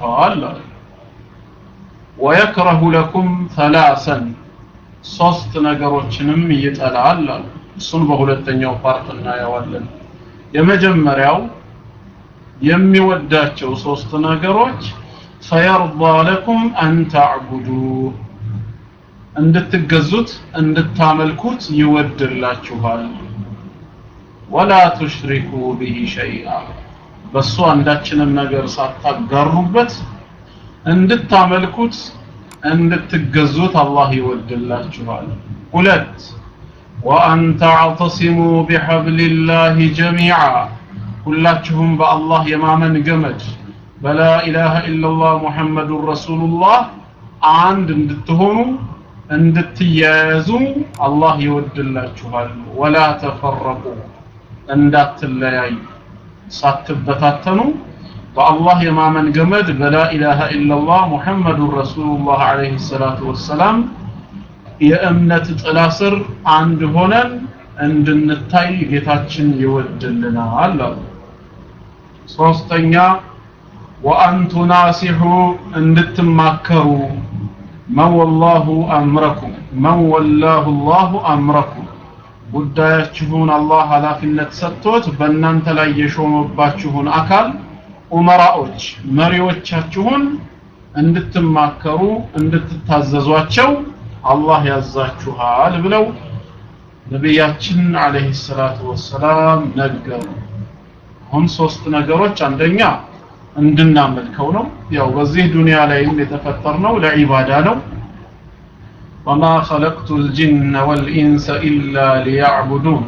ይላችኋል አለ ወየክረሁ ለኩም ተላሰን ሶስት ነገሮችንም ይጠላል አለ እሱን በሁለተኛው ፓርት እናየዋለን የመጀመሪያው የሚወዳቸው ሶስት ነገሮች ፈየርዳ ለኩም አን ተዕቡዱ እንድትገዙት እንድታመልኩት ይወድላችኋል ወላ ቱሽሪኩ ቢሂ ሸይአ በሱ አንዳችንም ነገር ሳታጋሩበት እንድታመልኩት እንድትገዙት አላህ ይወድላችኋል ሁለት ወአን ተዕተሲሙ ቢሐብሊላሂ ጀሚዓ ሁላችሁም በአላህ የማመን ገመድ በላ ኢላሃ ኢላላህ ሙሐመዱን ረሱሉላህ አንድ እንድትሆኑ እንድትያያዙ አላህ ይወድላችኋል ወላ ተፈረቁ እንዳትለያዩ ሳትበታተኑ በአላህ የማመን ገመድ በላ ኢላሃ ኢላላህ ሙሐመዱን ረሱሉላህ አለይሂ ሰላቱ ወሰላም የእምነት ጥላ ስር አንድ ሆነን እንድንታይ ጌታችን ይወድልናል አሉ ሶስተኛ ወአን ቱናሲሑ እንድትማከሩ መን ወላሁ አምረኩም መን ወላሁ ላሁ አምረኩም ጉዳያችሁን አላህ ኃላፊነት ሰጥቶት በእናንተ ላይ የሾመባችሁን አካል ኡመራዎች መሪዎቻችሁን እንድትማከሩ እንድትታዘዟቸው አላህ ያዛችኋል ብለው ነቢያችን አለይሂ ሰላቱ ወሰላም ነገሩ አሁን ሶስት ነገሮች አንደኛ እንድናመልከው ነው ያው በዚህ ዱንያ ላይም የተፈጠርነው ለዒባዳ ነው ወማ ኸለቅቱ ልጅነ ወልኢንሰ ኢላ ሊያዕቡዱን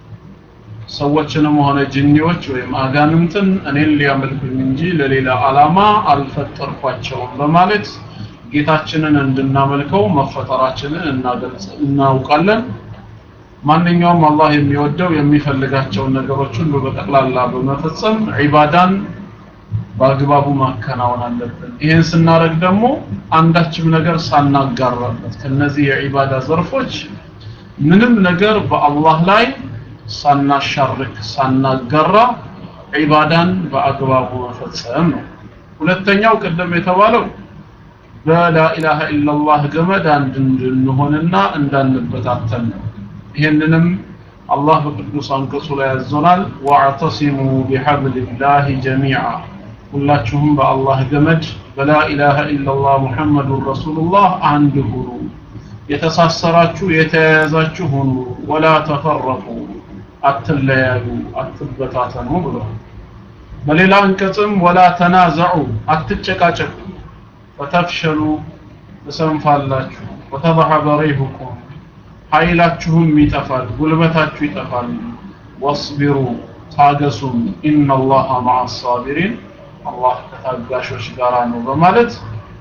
ሰዎችንም ሆነ ጅኒዎች ወይም አጋንንትን እኔን ሊያመልኩኝ እንጂ ለሌላ ዓላማ አልፈጠርኳቸውም በማለት ጌታችንን እንድናመልከው መፈጠራችንን እናገልጽ እናውቃለን ማንኛውም አላህ የሚወደው የሚፈልጋቸውን ነገሮች ሁሉ በጠቅላላ በመፈጸም ዒባዳን በአግባቡ ማከናወን አለብን ይህን ስናደርግ ደግሞ አንዳችም ነገር ሳናጋራበት ከነዚህ የዒባዳ ዘርፎች ምንም ነገር በአላህ ላይ ሳናሻርክ ሳናጋራ ዒባዳን በአግባቡ መፈጸም ነው ሁለተኛው ቅድም የተባለው በላኢላሃ ኢላላህ ገመድ አንድ እንድንሆንና እንዳንበታተን ነው ይህንንም አላህ በቅዱስ አንቀጹ ላይ ያዞናል ወአዕተሲሙ ቢሐብሊላሂ ጀሚዓ ሁላችሁም በአላህ ገመድ በላኢላሃ ኢላላህ ሙሐመዱን ረሱሉላህ አንድ ሁኑ የተሳሰራችሁ የተያያዛችሁ ሁኑ ወላ ተፈረቁ አትለያዩ አትበታተኑ ብሏል በሌላ አንቀጽም ወላ ተናዘዑ አትጨቃጨቁ ፈተፍሸሉ ትሰንፋላችሁ ወተضሐበ ሪሁኩም ኃይላችሁም ይጠፋል ጉልበታችሁ ይጠፋል ወስቢሩ ታገሱም ኢነላሃ መዓ ሳቢሪን አላህ ከታጋሾች ጋር ነው በማለት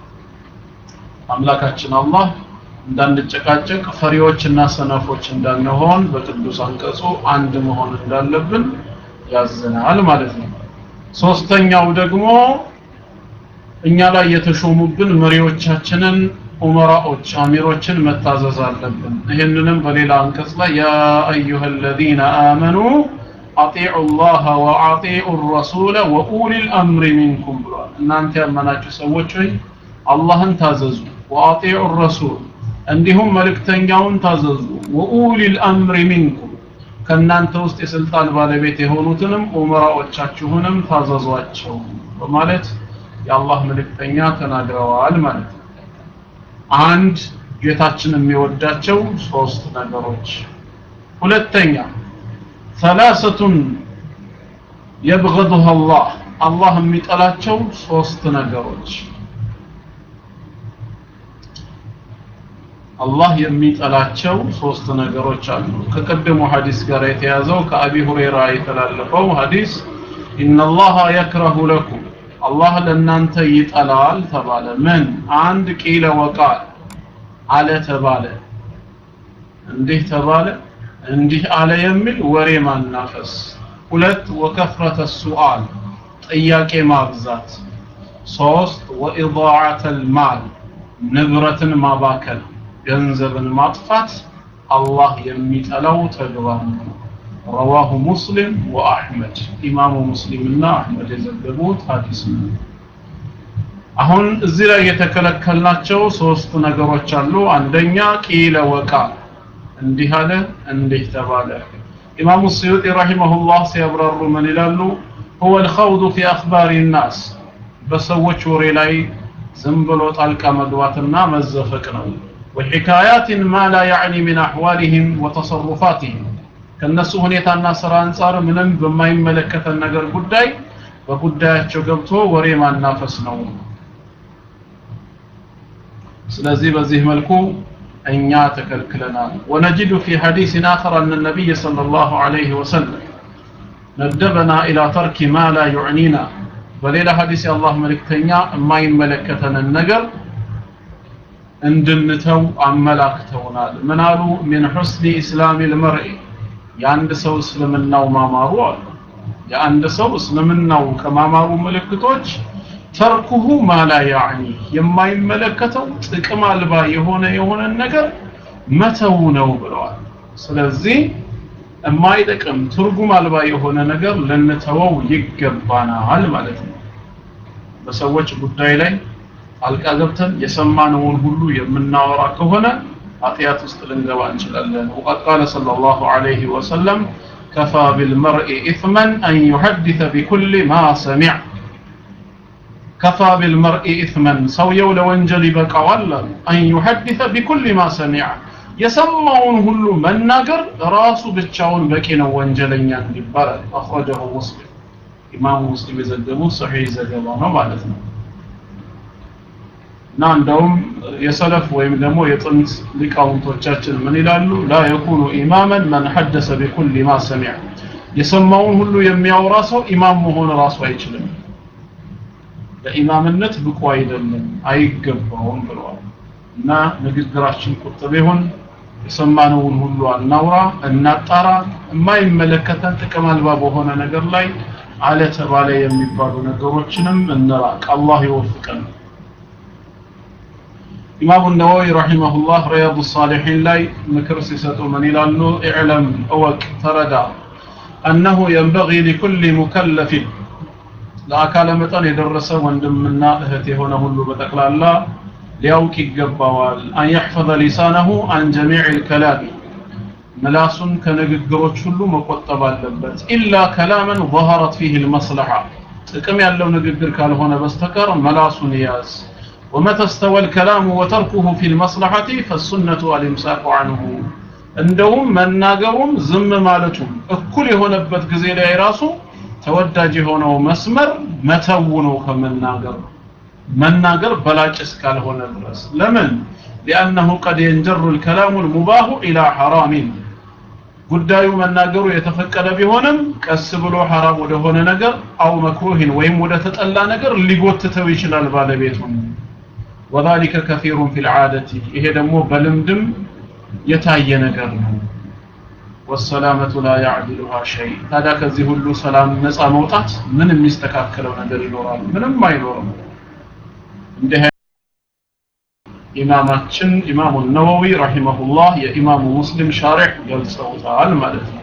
አምላካችን አላህ እንዳንጨቃጨቅ ፈሪዎችና ሰነፎች እንዳንሆን በቅዱስ አንቀጹ አንድ መሆን እንዳለብን ያዘናል ማለት ነው ሶስተኛው ደግሞ እኛ ላይ የተሾሙብን መሪዎቻችንን ኡመራዎች አሚሮችን መታዘዝ አለብን ይህንንም በሌላ አንቀጽ ላይ ያ አዩሃ الذين آمنوا أطيعوا الله وأطيعوا الرسول وأولي الأمر منكم ብሏል እናንተ ያመናችሁ ሰዎች ሆይ አላህን ታዘዙ وأطيعوا الرسول እንዲሁም መልእክተኛውን ታዘዙ ወኡሊ الأمر منكم ከእናንተ ውስጥ የስልጣን ባለቤት የሆኑትንም ኡመራዎቻችሁንም ታዘዟቸው በማለት የአላህ መልእክተኛ ተናግረዋል ማለት ነው አንድ ጌታችን የሚወዳቸው ሶስት ነገሮች ሁለተኛ ثلاثة يبغضها الله አላህ የሚጠላቸው ሶስት ነገሮች አላህ የሚጠላቸው ሶስት ነገሮች አሉ ከቀደሙ ሐዲስ ጋር የተያዘው ከአቢ ሁሬራ የተላለፈው ሐዲስ ኢነላሃ የክረሁ ለኩም አላህ ለእናንተ ይጠላል ተባለ ምን አንድ ቂለ ወቃል አለ ተባለ እንዲህ ተባለ እንዲህ አለ የሚል ወሬ ማናፈስ ሁለት ወከፍረተ ሱአል ጥያቄ ማብዛት ሶስት ወኢዳዓተ ልማል ንብረትን ማባከል ገንዘብን ማጥፋት አላህ የሚጠላው ተግባር ነው ረዋሁ ሙስሊም ወአሕመድ ኢማሙ ሙስሊምና አሕመድ የዘገቡት ሐዲስ ነው አሁን እዚህ ላይ የተከለከልናቸው ሶስት ነገሮች አሉ አንደኛ ቂለ ወቃ እንዲህ አለ እንዲህ ተባለ ኢማሙ ስዩጢ ረሂመሁላህ ሲያብራሩ ምን ይላሉ هو الخوض في اخبار الناس በሰዎች ወሬ ላይ ዝም ብሎ ጣልቃ መግባትና መዘፈቅ ነው وحكايات ما لا يعني من احوالهم وتصرفاتهم ከነሱ ሁኔታና ስራ አንጻር ምንም በማይመለከተን ነገር ጉዳይ በጉዳያቸው ገብቶ ወሬ ማናፈስ ነው ስለዚህ በዚህ መልኩ እኛ ተከልክለናል ወነጅዱ في حديث آخر أن النبي صلى الله عليه وسلم ندبنا إلى ترك ما لا يعنينا በሌላ ሐዲስ የአላህ መልእክተኛ የማይመለከተን ነገር እንድንተው አመላክተውናል ምን አሉ من حسن إسلام المرء የአንድ ሰው እስልምናው ማማሩ አሉ የአንድ ሰው እስልምናው ከማማሩ ምልክቶች ተርኩሁ ማላ ያዕኒ የማይመለከተው ጥቅም አልባ የሆነ የሆነ ነገር መተው ነው ብለዋል ስለዚህ የማይጠቅም ትርጉም አልባ የሆነ ነገር ልንተወው ይገባናል ማለት ነው በሰዎች ጉዳይ ላይ አልቃ ገብተን የሰማነውን ሁሉ የምናወራ ከሆነ ኃጢአት ውስጥ ልንገባ እንችላለን ወቀድ ቃለ ሰለላሁ ዐለይሂ ወሰለም ከፋ ቢልመርኢ ኢትመን አን ዩሐዲተ ቢኩል ማ ሰሚዕ ከፋ ቢልመርኢ ኢትመን ሰውየው ለወንጀል ይበቃዋል አን ዩሐዲተ ቢኩል ማ ሰሚዕ የሰማውን ሁሉ መናገር ራሱ ብቻውን በቂ ነው ወንጀለኛ እንዲባል አخرجه ሙስሊም ኢማሙ ሙስሊም የዘገቡት ሰሒህ ዘገባ ነው ማለት ነው እና እንደውም የሰለፍ ወይም ደግሞ የጥንት ሊቃውንቶቻችን ምን ይላሉ ላ የኩኑ ኢማመን መን ሐደሰ ቢኩል ማ ሰሚዕ የሰማውን ሁሉ የሚያወራ ሰው ኢማም መሆን ራሱ አይችልም ለኢማምነት ብቁ አይደለም አይገባውም ብለዋል እና ንግግራችን ቁጥብ ይሁን የሰማነውን ሁሉ አናውራ እናጣራ የማይመለከተን ጥቅም አልባ በሆነ ነገር ላይ አለ ተባለ የሚባሉ ነገሮችንም እንራቅ አላህ ይወፍቀን ኢማሙ ነወዊ ረሂመሁላህ ሪያዱ ሳሊሒን ላይ ምክር ሲሰጡ ምን ይላሉ ኢዕለም እወቅ ተረዳ አነሁ የንበጊ ሊኩል ሙከለፊን ለአካለ መጠን የደረሰ ወንድምና እህት የሆነ ሁሉ በጠቅላላ ሊያውቅ ይገባዋል አን የሕፈظ ሊሳነሁ አን ጀሚዕ ልከላም ምላሱን ከንግግሮች ሁሉ መቆጠብ አለበት ኢላ ከላመን ظهرت فيه المصلحة ጥቅም ያለው ንግግር ካልሆነ በስተቀር መላሱን ያዝ ومتى استوى الكلام وتركه في المصلحة فالسنة الامساك عنه እንደውም መናገሩም ዝም ማለቱም እኩል የሆነበት ጊዜ ላይ ራሱ ተወዳጅ የሆነው መስመር መተው ነው ከመናገር መናገር በላጭ እስካልሆነ ድረስ ለምን لأنه قد ينجر الكلام المباح إلى حرام ጉዳዩ መናገሩ የተፈቀደ ቢሆንም ቀስ ብሎ ሐራም ወደሆነ ነገር አው መክሩህን ወይም ወደ ተጠላ ነገር ሊጎትተው ይችላል ባለቤቱን وذلك كثير في العادة ይሄ ደግሞ በልምድም የታየ ነገር ነው والسلامة لا يعدلها شيء ታዲያ ከዚህ ሁሉ ሰላም ነፃ መውጣት ምን የሚስተካከለው ነገር ይኖራል ምንም አይኖርም እንዲህ ኢማማችን ኢማሙ ነወዊ ረሂመሁላህ የኢማሙ ሙስሊም ሻሪሕ ገልጸውታል ማለት ነው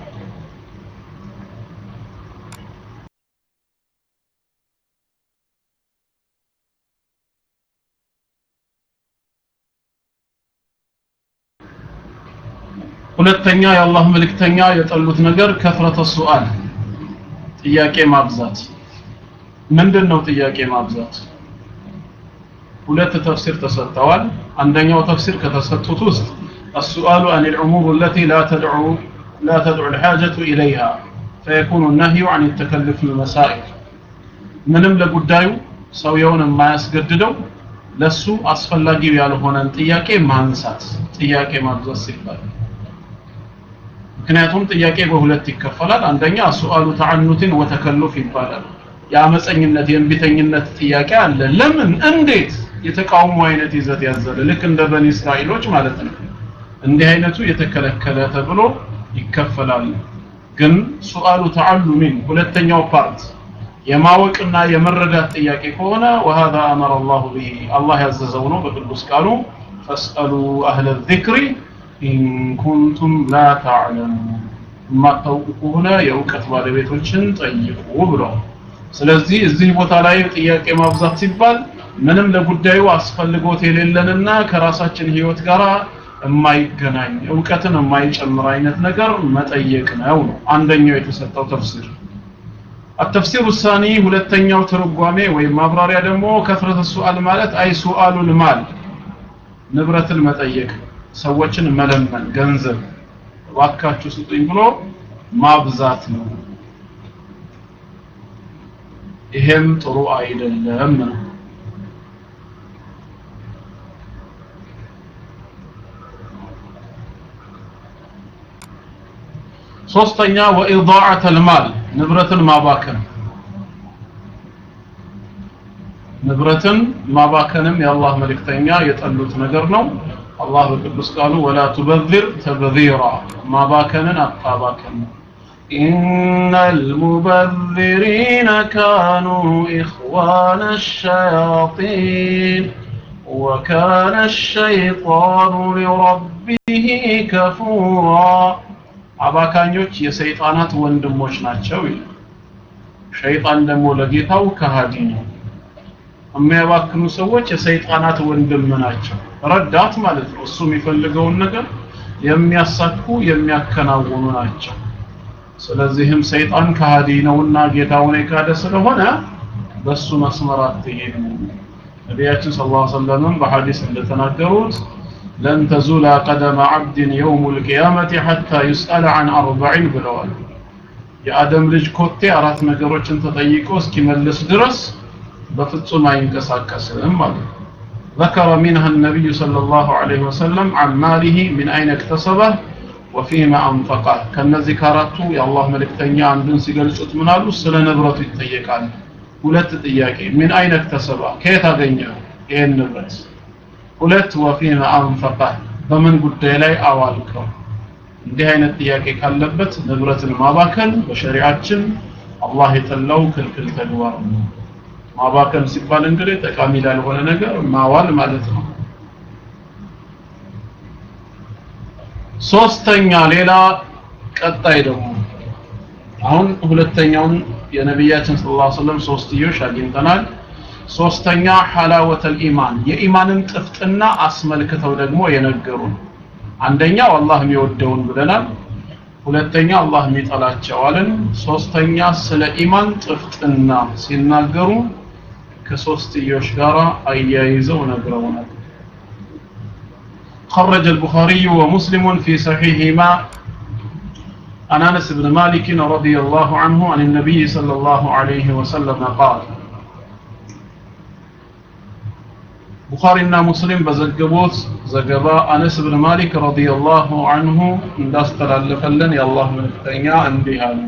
ሁለተኛ የአላህ መልእክተኛ የጠሉት ነገር ከፍረተ ሱአል ጥያቄ ማብዛት ምንድን ነው ጥያቄ ማብዛት ሁለት ተፍሲር ተሰጥተዋል አንደኛው ተፍሲር ከተሰጡት ውስጥ السؤال عن الأمور التي لا تدعو لا تدعو الحاجة إليها فيكون النهي عن التكلف المسائل ምንም ለጉዳዩ ሰውየውን የማያስገድደው ለሱ አስፈላጊ ያልሆነን ጥያቄ ማንሳት ጥያቄ ማብዛት ሲባል ምክንያቱም ጥያቄ በሁለት ይከፈላል አንደኛ ሱአሉ ተዓኑትን ወተከሉፍ ይባላል የአመፀኝነት የእንቢተኝነት ጥያቄ አለ ለምን እንዴት የተቃውሞ አይነት ይዘት ያዘለ ልክ እንደ በኒ እስራኤሎች ማለት ነው እንዲህ አይነቱ የተከለከለ ተብሎ ይከፈላል ግን ሱአሉ ተዓሉሚን ሁለተኛው ፓርት የማወቅና የመረዳት ጥያቄ ከሆነ وهذا امر الله به الله ያዘዘው ነው በቅዱስ ቃሉ فاسالوا اهل الذكر ان كنتم لا تعلمون የማታውቁ ከሆነ የእውቀት ባለቤቶችን ጠይቁ ብሏል ስለዚህ እዚህ ቦታ ላይ ጥያቄ ማብዛት ሲባል ምንም ለጉዳዩ አስፈልጎት የሌለንና ከራሳችን ህይወት ጋር የማይገናኝ እውቀትን የማይጨምር አይነት ነገር መጠየቅ ነው ነው አንደኛው የተሰጠው ተፍሲር التفسير الثاني ሁለተኛው ትርጓሜ ወይም ማብራሪያ ደግሞ ከፍረተ ሱአል ማለት አይ ሱአሉል ማል ንብረትን መጠየቅ ሰዎችን መለመን ገንዘብ እባካችሁ ስጡኝ ብሎ ማብዛት ነው ይሄም ጥሩ አይደለም ነው ሶስተኛ ወኢዳዓተ ልማል ንብረትን ማባከን ንብረትን ማባከንም የአላህ መልእክተኛ የጠሉት ነገር ነው አላህ በቅዱስ ቃሉ ወላ ቱበዚር ተብዚራ ማባከንን አታባከን إن المبذرين كانوا إخوان الشياطين وكان الشيطان لربه كفورا አባካኞች የሰይጣናት ወንድሞች ናቸው ይላል ሸይጣን ደግሞ ለጌታው ከሃዲ ነው የሚያባክኑ ሰዎች የሰይጣናት ወንድም ናቸው ረዳት ማለት ነው እሱ የሚፈልገውን ነገር የሚያሳኩ የሚያከናውኑ ናቸው ስለዚህም ሰይጣን ከሃዲ ነውና ጌታውን የካደ ስለሆነ በሱ መስመር አትሄዱ ነቢያችን ሰለላሁ ዐለይሂ ወሰለም በሐዲስ እንደተናገሩት ለን ተዙላ ቀደመ ዐብድን የውም ልቅያመት ሐታ ዩስአለ ዐን አርበዒን ብለዋል የአደም ልጅ ኮቴ አራት ነገሮችን ተጠይቆ እስኪመልስ ድረስ በፍጹም አይንቀሳቀስም ማለት ነው ذكر منها النبي صلى الله عليه وسلم عن ماله من أين اكتسبه وفيما أنفقه ከነዚህ ከአራቱ የአላህ መልእክተኛ አንዱን ሲገልጹት ምን አሉ ስለ ንብረቱ ይጠየቃል ሁለት ጥያቄ ምን አይነ እክተሰባ ከየት አገኘው ይሄን ንብረት ሁለት ወፊማ አንፈቀ በምን ጉዳይ ላይ አዋልከው እንዲህ አይነት ጥያቄ ካለበት ንብረትን ማባከን በሸሪዓችን አላህ የጠላው ክልክል ተግባር ነው ማባከን ሲባል እንግዲህ ጠቃሚ ላልሆነ ነገር ማዋል ማለት ነው ሶስተኛ ሌላ ቀጣይ ደግሞ አሁን ሁለተኛውን የነቢያችን ሰለላሁ ዐለይሂ ወሰለም ሶስትዮሽ አግኝተናል ሶስተኛ ሐላወተል ኢማን የኢማንን ጥፍጥና አስመልክተው ደግሞ የነገሩን አንደኛው አላህ የሚወደውን ብለናል ሁለተኛ አላህ የሚጠላቸዋልን ሶስተኛ ስለ ኢማን ጥፍጥና ሲናገሩ ከሶስትዮሽ ጋር አያይዘው ነግረውናል خرج البخاري ومسلم في صحيحهما عن انس بن مالك رضي الله عنه عن النبي صلى الله عليه وسلم قال ቡኻሪና ሙስሊም በዘገቡት ዘገባ አነስ ብን ማሊክ ረዲየላሁ አንሁ እንዳስተላለፈልን የአላህ መልእክተኛ እንዲህ አሉ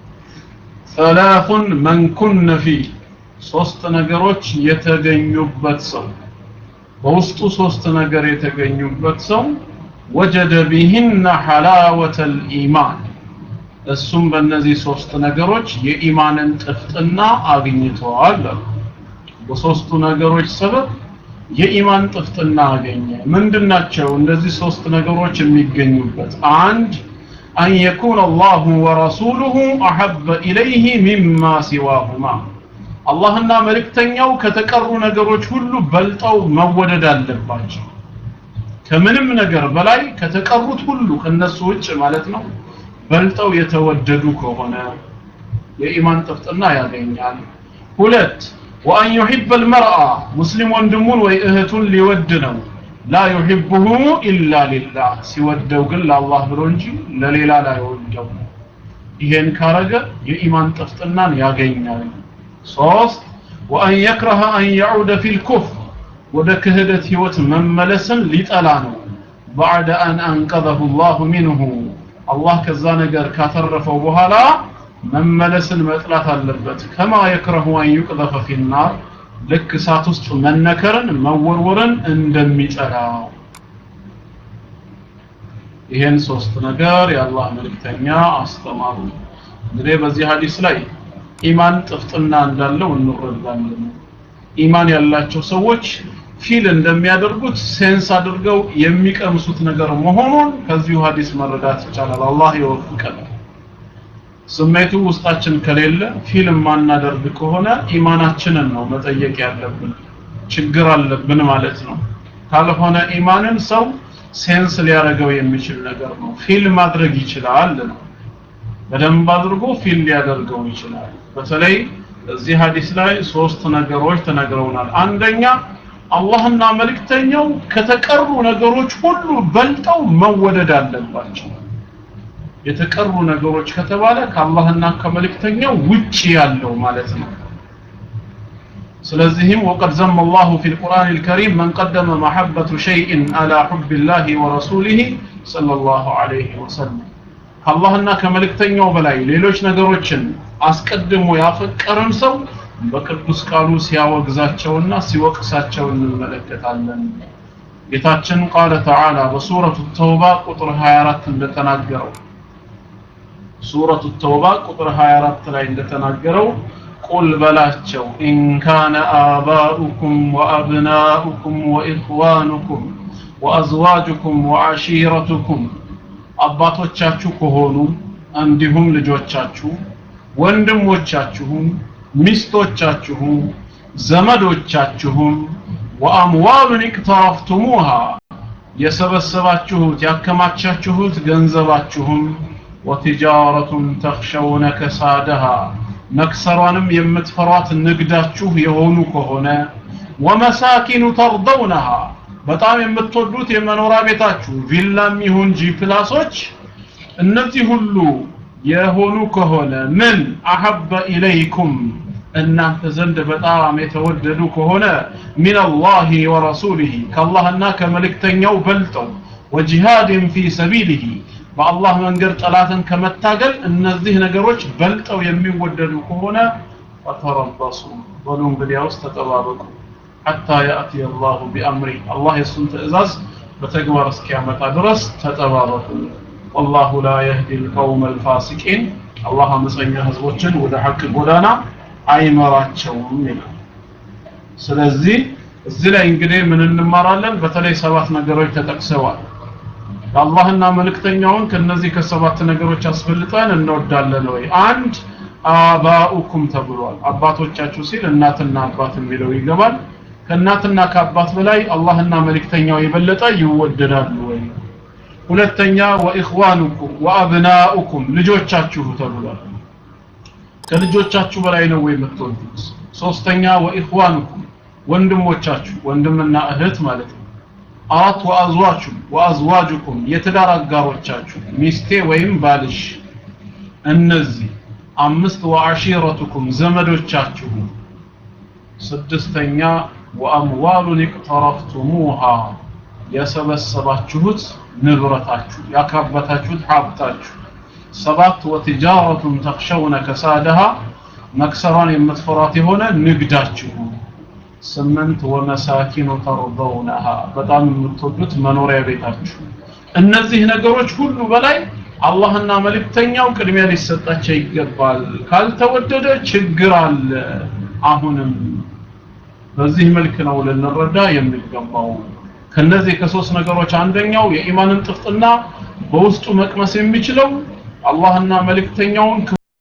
ሰላቱን መን ኩነ ፊ ሶስት ነገሮች የተገኙበት ሰው በውስጡ ሶስት ነገር የተገኙበት ሰው ወጀደ ቢህነ ሐላወተ ልኢማን እሱም በእነዚህ ሶስት ነገሮች የኢማንን ጥፍጥና አግኝተዋል በሶስቱ ነገሮች ሰበብ የኢማን ጥፍጥና አገኘ ምንድናቸው እንደዚህ ሶስት ነገሮች የሚገኙበት አንድ አን የኩን አላሁ ወረሱሉሁ አሐበ ኢለይህ ሚማ ሲዋሁማ አላህና መልእክተኛው ከተቀሩ ነገሮች ሁሉ በልጠው መወደድ አለባቸው ከምንም ነገር በላይ ከተቀሩት ሁሉ ከነሱ ውጭ ማለት ነው በልጠው የተወደዱ ከሆነ የኢማን ጥፍጥና ያገኛል ሁለት وأن يحب المرأة مسلم وندمون ويأهتون ليودنوا لا يحبه إلا لله سيودوا قل الله برونجي لليلا لا يودوا ይሄን ካረገ የኢማን ጥፍጥናን ያገኛል ሶስት ወአን የክረሀ አን የዑደ ፊል ኩፍር ወደ ክህደት ህይወት መመለስን ሊጠላ ነው ባዕደ አን አንቀዘሁ ላሁ ሚንሁ አላህ ከዛ ነገር ካተረፈው በኋላ መመለስን መጥላት አለበት ከማ የክረሁ አን ዩቅዘፈ ፊናር ልክ እሳት ውስጥ መነከርን መወርወርን እንደሚጠላው ይሄን ሶስት ነገር የአላህ መልእክተኛ አስተማሩ እንግዲህ በዚህ ሀዲስ ላይ ኢማን ጥፍጥና እንዳለው እንረዳለን ኢማን ያላቸው ሰዎች ፊል እንደሚያደርጉት ሴንስ አድርገው የሚቀምሱት ነገር መሆኑን ከዚሁ ሀዲስ መረዳት ይቻላል አላህ ይወፍቀን ስሜቱ ውስጣችን ከሌለ ፊልም ማናደርግ ከሆነ ኢማናችንን ነው መጠየቅ ያለብን ችግር አለብን ማለት ነው ካልሆነ ኢማንን ሰው ሴንስ ሊያደርገው የሚችል ነገር ነው ፊል ማድረግ ይችላል ነው በደንብ አድርጎ ፊል ሊያደርገው ይችላል በተለይ እዚህ ሐዲስ ላይ ሶስት ነገሮች ተነግረውናል አንደኛ አላህና መልእክተኛው ከተቀሩ ነገሮች ሁሉ በልጠው መወደድ አለባቸው የተቀሩ ነገሮች ከተባለ ከአላህና ከመልእክተኛው ውጪ ያለው ማለት ነው ስለዚህም وقد ذم الله في القرآن الكريم من قدم محبة شيء على حب الله ورسوله صلى الله عليه وسلم ከአላህና ከመልእክተኛው በላይ ሌሎች ነገሮችን አስቀድሞ ያፈቀረን ሰው በቅዱስ ቃሉ ሲያወግዛቸውና ሲወቅሳቸው እንመለከታለን ጌታችን ቃለ ተዓላ በሱረቱ ተውባ ቁጥር 24 እንደተናገረው ሱረቱ ተውባ ቁጥር 24 ላይ እንደተናገረው ቁል በላቸው ኢን ካነ አባኡኩም ወአብናኡኩም ወኢኽዋኑኩም ወአዝዋጁኩም ወዓሺረቱኩም አባቶቻችሁ ከሆኑ እንዲሁም ልጆቻችሁ ወንድሞቻችሁም ሚስቶቻችሁም ዘመዶቻችሁም ወአምዋሉን ኢቅተረፍቱሙሃ የሰበሰባችሁት ያከማቻችሁት ገንዘባችሁም ወትጃረቱን ተኽሸውነ ከሳደሃ መክሰሯንም የምትፈሯት ንግዳችሁ የሆኑ ከሆነ ወመሳኪኑ ተርደውነሃ በጣም የምትወዱት የመኖሪያ ቤታችሁ ቪላም ይሁን ጂ ፕላሶች እነዚህ ሁሉ የሆኑ ከሆነ ምን አሐበ ኢለይኩም እናንተ ዘንድ በጣም የተወደዱ ከሆነ ሚን አላህ ወረሱሊህ ከአላህና ከመልእክተኛው በልጠው ወጂሃድን ፊ ሰቢሊህ በአላህ መንገድ ጠላትን ከመታገል እነዚህ ነገሮች በልጠው የሚወደዱ ከሆነ ፈተረበሱ በሉ እንግዲያውስ ተጠባበቁ ሐታ ያእቲ አላሁ ቢአምሪ አላህ የእሱን ትእዛዝ በተግባር እስኪያመጣ ድረስ ተጠባበቁ ወላሁ ላ የህዲ ልቀውም አልፋሲቂን አላህ አመፀኛ ህዝቦችን ወደ ሐቅ ጎዳና አይመራቸውም ይላል ስለዚህ እዚህ ላይ እንግዲህ ምን እንማራለን በተለይ ሰባት ነገሮች ተጠቅሰዋል አላህና መልእክተኛውን ከነዚህ ከሰባት ነገሮች አስበልጠን እንወዳለን ወይ አንድ አባኡኩም ተብሏል አባቶቻችሁ ሲል እናትና አባት የሚለው ይገባል ከእናትና ከአባት በላይ አላህና መልእክተኛው የበለጠ ይወደዳሉ ወይ ሁለተኛ ወኢኽዋኑኩም ወአብናኡኩም ልጆቻችሁ ተብሏል ከልጆቻችሁ በላይ ነው ወይ የምትወዱት ሶስተኛ ወኢኽዋኑኩም ወንድሞቻችሁ ወንድምና እህት ማለት ነው አራት ወአዝዋችሁ ወአዝዋጁኩም የትዳር አጋሮቻችሁ ሚስቴ ወይም ባልሽ እነዚህ አምስት ወአሺረቱኩም ዘመዶቻችሁ ስድስተኛ ወአምዋሉን ኢቅተረፍቱሙሃ የሰበሰባችሁት ንብረታችሁ ያካበታችሁት ሀብታችሁ ሰባት ወትጃረቱን ተክሸውነ ከሳደሃ መክሰሯን የምትፈሯት የሆነ ንግዳችሁ ስምንት ወመሳኪኑ ተርደውነሃ በጣም የምትወዱት መኖሪያ ቤታችሁ እነዚህ ነገሮች ሁሉ በላይ አላህና መልእክተኛው ቅድሚያ ሊሰጣቸው ይገባል ካልተወደደ ችግር አለ አሁንም በዚህ መልክ ነው ልንረዳ የሚገባው ከነዚህ ከሶስት ነገሮች አንደኛው የኢማንን ጥፍጥና በውስጡ መቅመስ የሚችለው አላህና መልእክተኛውን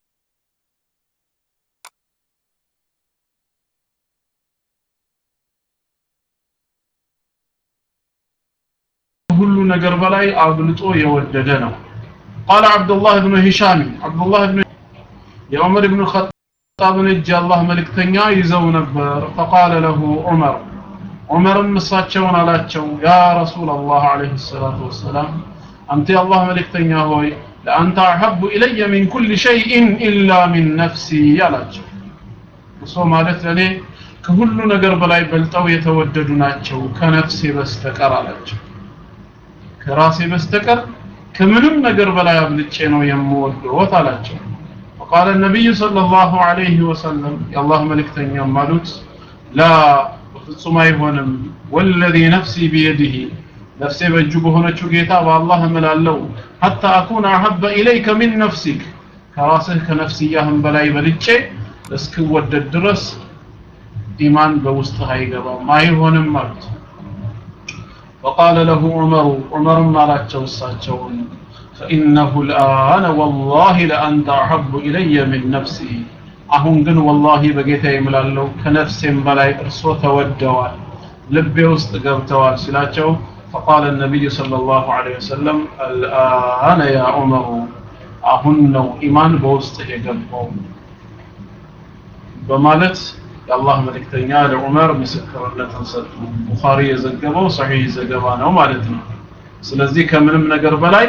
ሁሉ ነገር በላይ አብልጦ የወደደ ነው قال عبد الله بن هشام عبد الله بن يا عمر بن الخطاب እጅ አላህ መልእክተኛ ይዘው ነበር فقال له عمر عمر እሳቸውን አላቸው يا رسول الله عليه الصلاة والسلام أنت الله መልእክተኛ ሆይ ለአንተ አሐቡ ኢለየ ሚን ኩል ሸይኢን ኢላ ሚን ነፍሲ አላቸው እሱ ማለት ለእኔ ከሁሉ ነገር በላይ በልጠው የተወደዱ ናቸው ከነፍሴ በስተቀር አላቸው ከራሴ በስተቀር ከምንም ነገር በላይ አብልጬ ነው የምወደዎት አላቸው وقال النبي صلى الله عليه وسلم يا الله ملكتني مالوت لا بفصم አይሆንም والذي نفسي بيده ነፍሴ በእጁ በሆነችው ጌታ በአላህ እምላለሁ ሐታ አኩን አሐበ ኢለይከ ሚን ነፍሲክ ከራስህ ከነፍስያህም በላይ በልጬ እስክወደድ ድረስ ኢማን በውስጥህ አይገባም አይሆንም ማለት وقال له عمر عمر ما لا توساچون فإنه الآن والله لأنت أحب إلي من نفسي አሁን ግን ወላሂ በጌታ ይምላለው ከነፍሴም በላይ እርሶ ተወደዋል ልቤ ውስጥ ገብተዋል ሲላቸው فقال النبي صلى الله عليه وسلم الآن يا عمر አሁን ነው ኢማን በውስጥ የገባው በማለት የአላህ መልእክተኛ ለዑመር ምስክርነትን ሰጡ ቡኻሪ የዘገበው ሰሒህ ዘገባ ነው ማለት ነው ስለዚህ ከምንም ነገር በላይ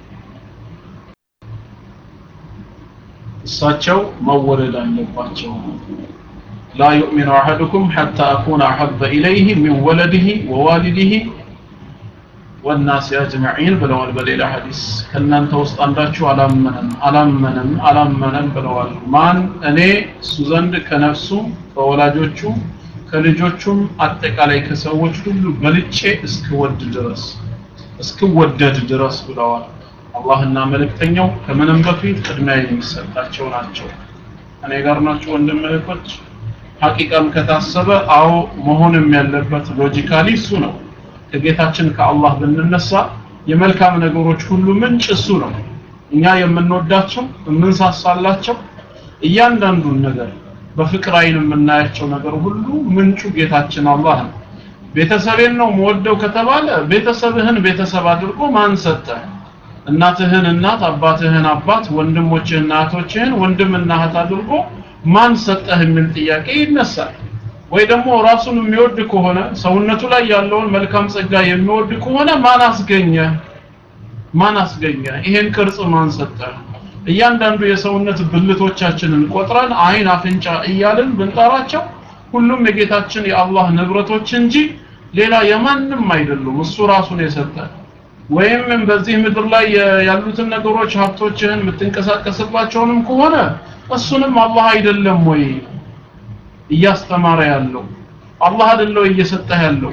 እሳቸው መወደድ አለባቸው ላ ዩእሚኑ አሐዱኩም ሐታ አኩነ አሐበ ኢለይህ ሚን ወለድህ ወዋሊድህ ወናስ አጅመዒን ብለዋል በሌላ ሐዲስ ከእናንተ ውስጥ አንዳችሁ አላመነም አላመነም አላመነም ብለዋል ማን እኔ እሱ ዘንድ ከነፍሱ ከወላጆቹ ከልጆቹም አጠቃላይ ከሰዎች ሁሉ በልጬ እስክወድ ድረስ እስክወደድ ድረስ ብለዋል አላህና መልእክተኛው ከምንም በፊት ቅድሚያ የሚሰጣቸው ናቸው እኔ ጋር ናቸው ወንድም እህቶች ሐቂቃም ከታሰበ አዎ መሆንም ያለበት ሎጂካሊ እሱ ነው ከጌታችን ከአላህ ብንነሳ የመልካም ነገሮች ሁሉ ምንጭ እሱ ነው እኛ የምንወዳቸው የምንሳሳላቸው እያንዳንዱን ነገር በፍቅር አይን የምናያቸው ነገር ሁሉ ምንጩ ጌታችን አላህ ነው ቤተሰቤን ነው መወደው ከተባለ ቤተሰብህን ቤተሰብ አድርጎ ማን ሰጠህ እናትህን እናት አባትህን አባት ወንድሞችህን እህቶችህን ወንድምና እህት አድርጎ ማን ሰጠህ የሚል ጥያቄ ይነሳል ወይ ደግሞ ራሱን የሚወድ ከሆነ ሰውነቱ ላይ ያለውን መልካም ጸጋ የሚወድ ከሆነ ማን አስገኘ ማን አስገኘ ይሄን ቅርጽ ማን ሰጠ እያንዳንዱ የሰውነት ብልቶቻችንን ቆጥረን አይን አፍንጫ እያልን ብንጠራቸው ሁሉም የጌታችን የአላህ ንብረቶች እንጂ ሌላ የማንም አይደሉም እሱ ራሱን የሰጠ ወይም በዚህ ምድር ላይ ያሉትን ነገሮች ሀብቶችህን የምትንቀሳቀስባቸውንም ከሆነ እሱንም አላህ አይደለም ወይ እያስተማረ ያለው አላህ አይደለው እየሰጠህ ያለው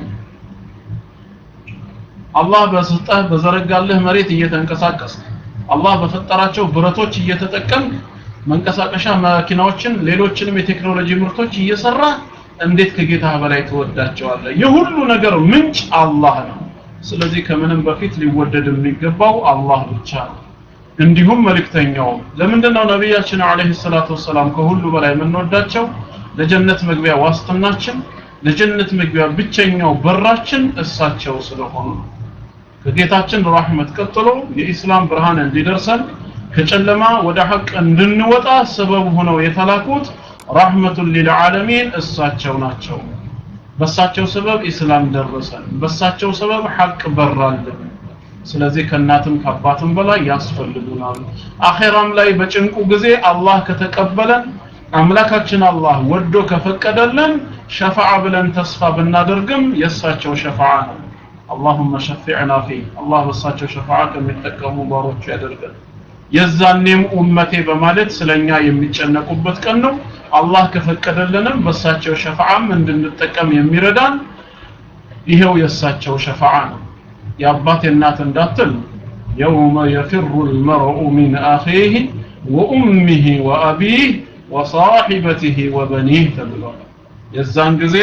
አላህ በሰጠህ በዘረጋልህ መሬት እየተንቀሳቀስ አላህ በፈጠራቸው ብረቶች እየተጠቀም መንቀሳቀሻ መኪናዎችን ሌሎችንም የቴክኖሎጂ ምርቶች እየሰራ እንዴት ከጌታ በላይ ትወዳቸዋለህ የሁሉ ነገር ምንጭ አላህ ነው ስለዚህ ከምንም በፊት ሊወደድ የሚገባው አላህ ብቻ ነው እንዲሁም መልእክተኛው ለምንድነው ነቢያችን አለይሂ ሰላቱ ወሰላም ከሁሉ በላይ የምንወዳቸው ለጀነት መግቢያ ዋስትናችን ለጀነት መግቢያ ብቸኛው በራችን እሳቸው ስለሆኑ ከጌታችን ረህመት ቀጥሎ የኢስላም ብርሃን እንዲደርሰን ከጨለማ ወደ ሐቅ እንድንወጣ ሰበብ ሆነው የተላኩት ረህመቱን ሊልዓለሚን እሳቸው ናቸው በሳቸው ሰበብ ኢስላም ደረሰን በሳቸው ሰበብ ሐቅ በራልን ስለዚህ ከእናትም ከአባትም በላይ ያስፈልጉናል አኼራም ላይ በጭንቁ ጊዜ አላህ ከተቀበለን አምላካችን አላህ ወዶ ከፈቀደልን ሸፋዓ ብለን ተስፋ ብናደርግም የእሳቸው ሸፋዓ ነው اللهم شفعنا فيه الله በሳቸው ሸፋዓ ከሚጠቀሙ ባሮቹ ያደርገን የዛኔም ኡመቴ በማለት ስለኛ የሚጨነቁበት ቀን ነው አላህ ከፈቀደልንም በሳቸው ሸፋዓም እንድንጠቀም የሚረዳን ይሄው የእሳቸው ሸፋዓ ነው የአባት የእናት እንዳትል የውመ የፍሩ ልመርኡ ሚን አኺህ ወኡሚህ ወአቢህ ወሳሒበቲህ ወበኒህ ተብሏል የዛን ጊዜ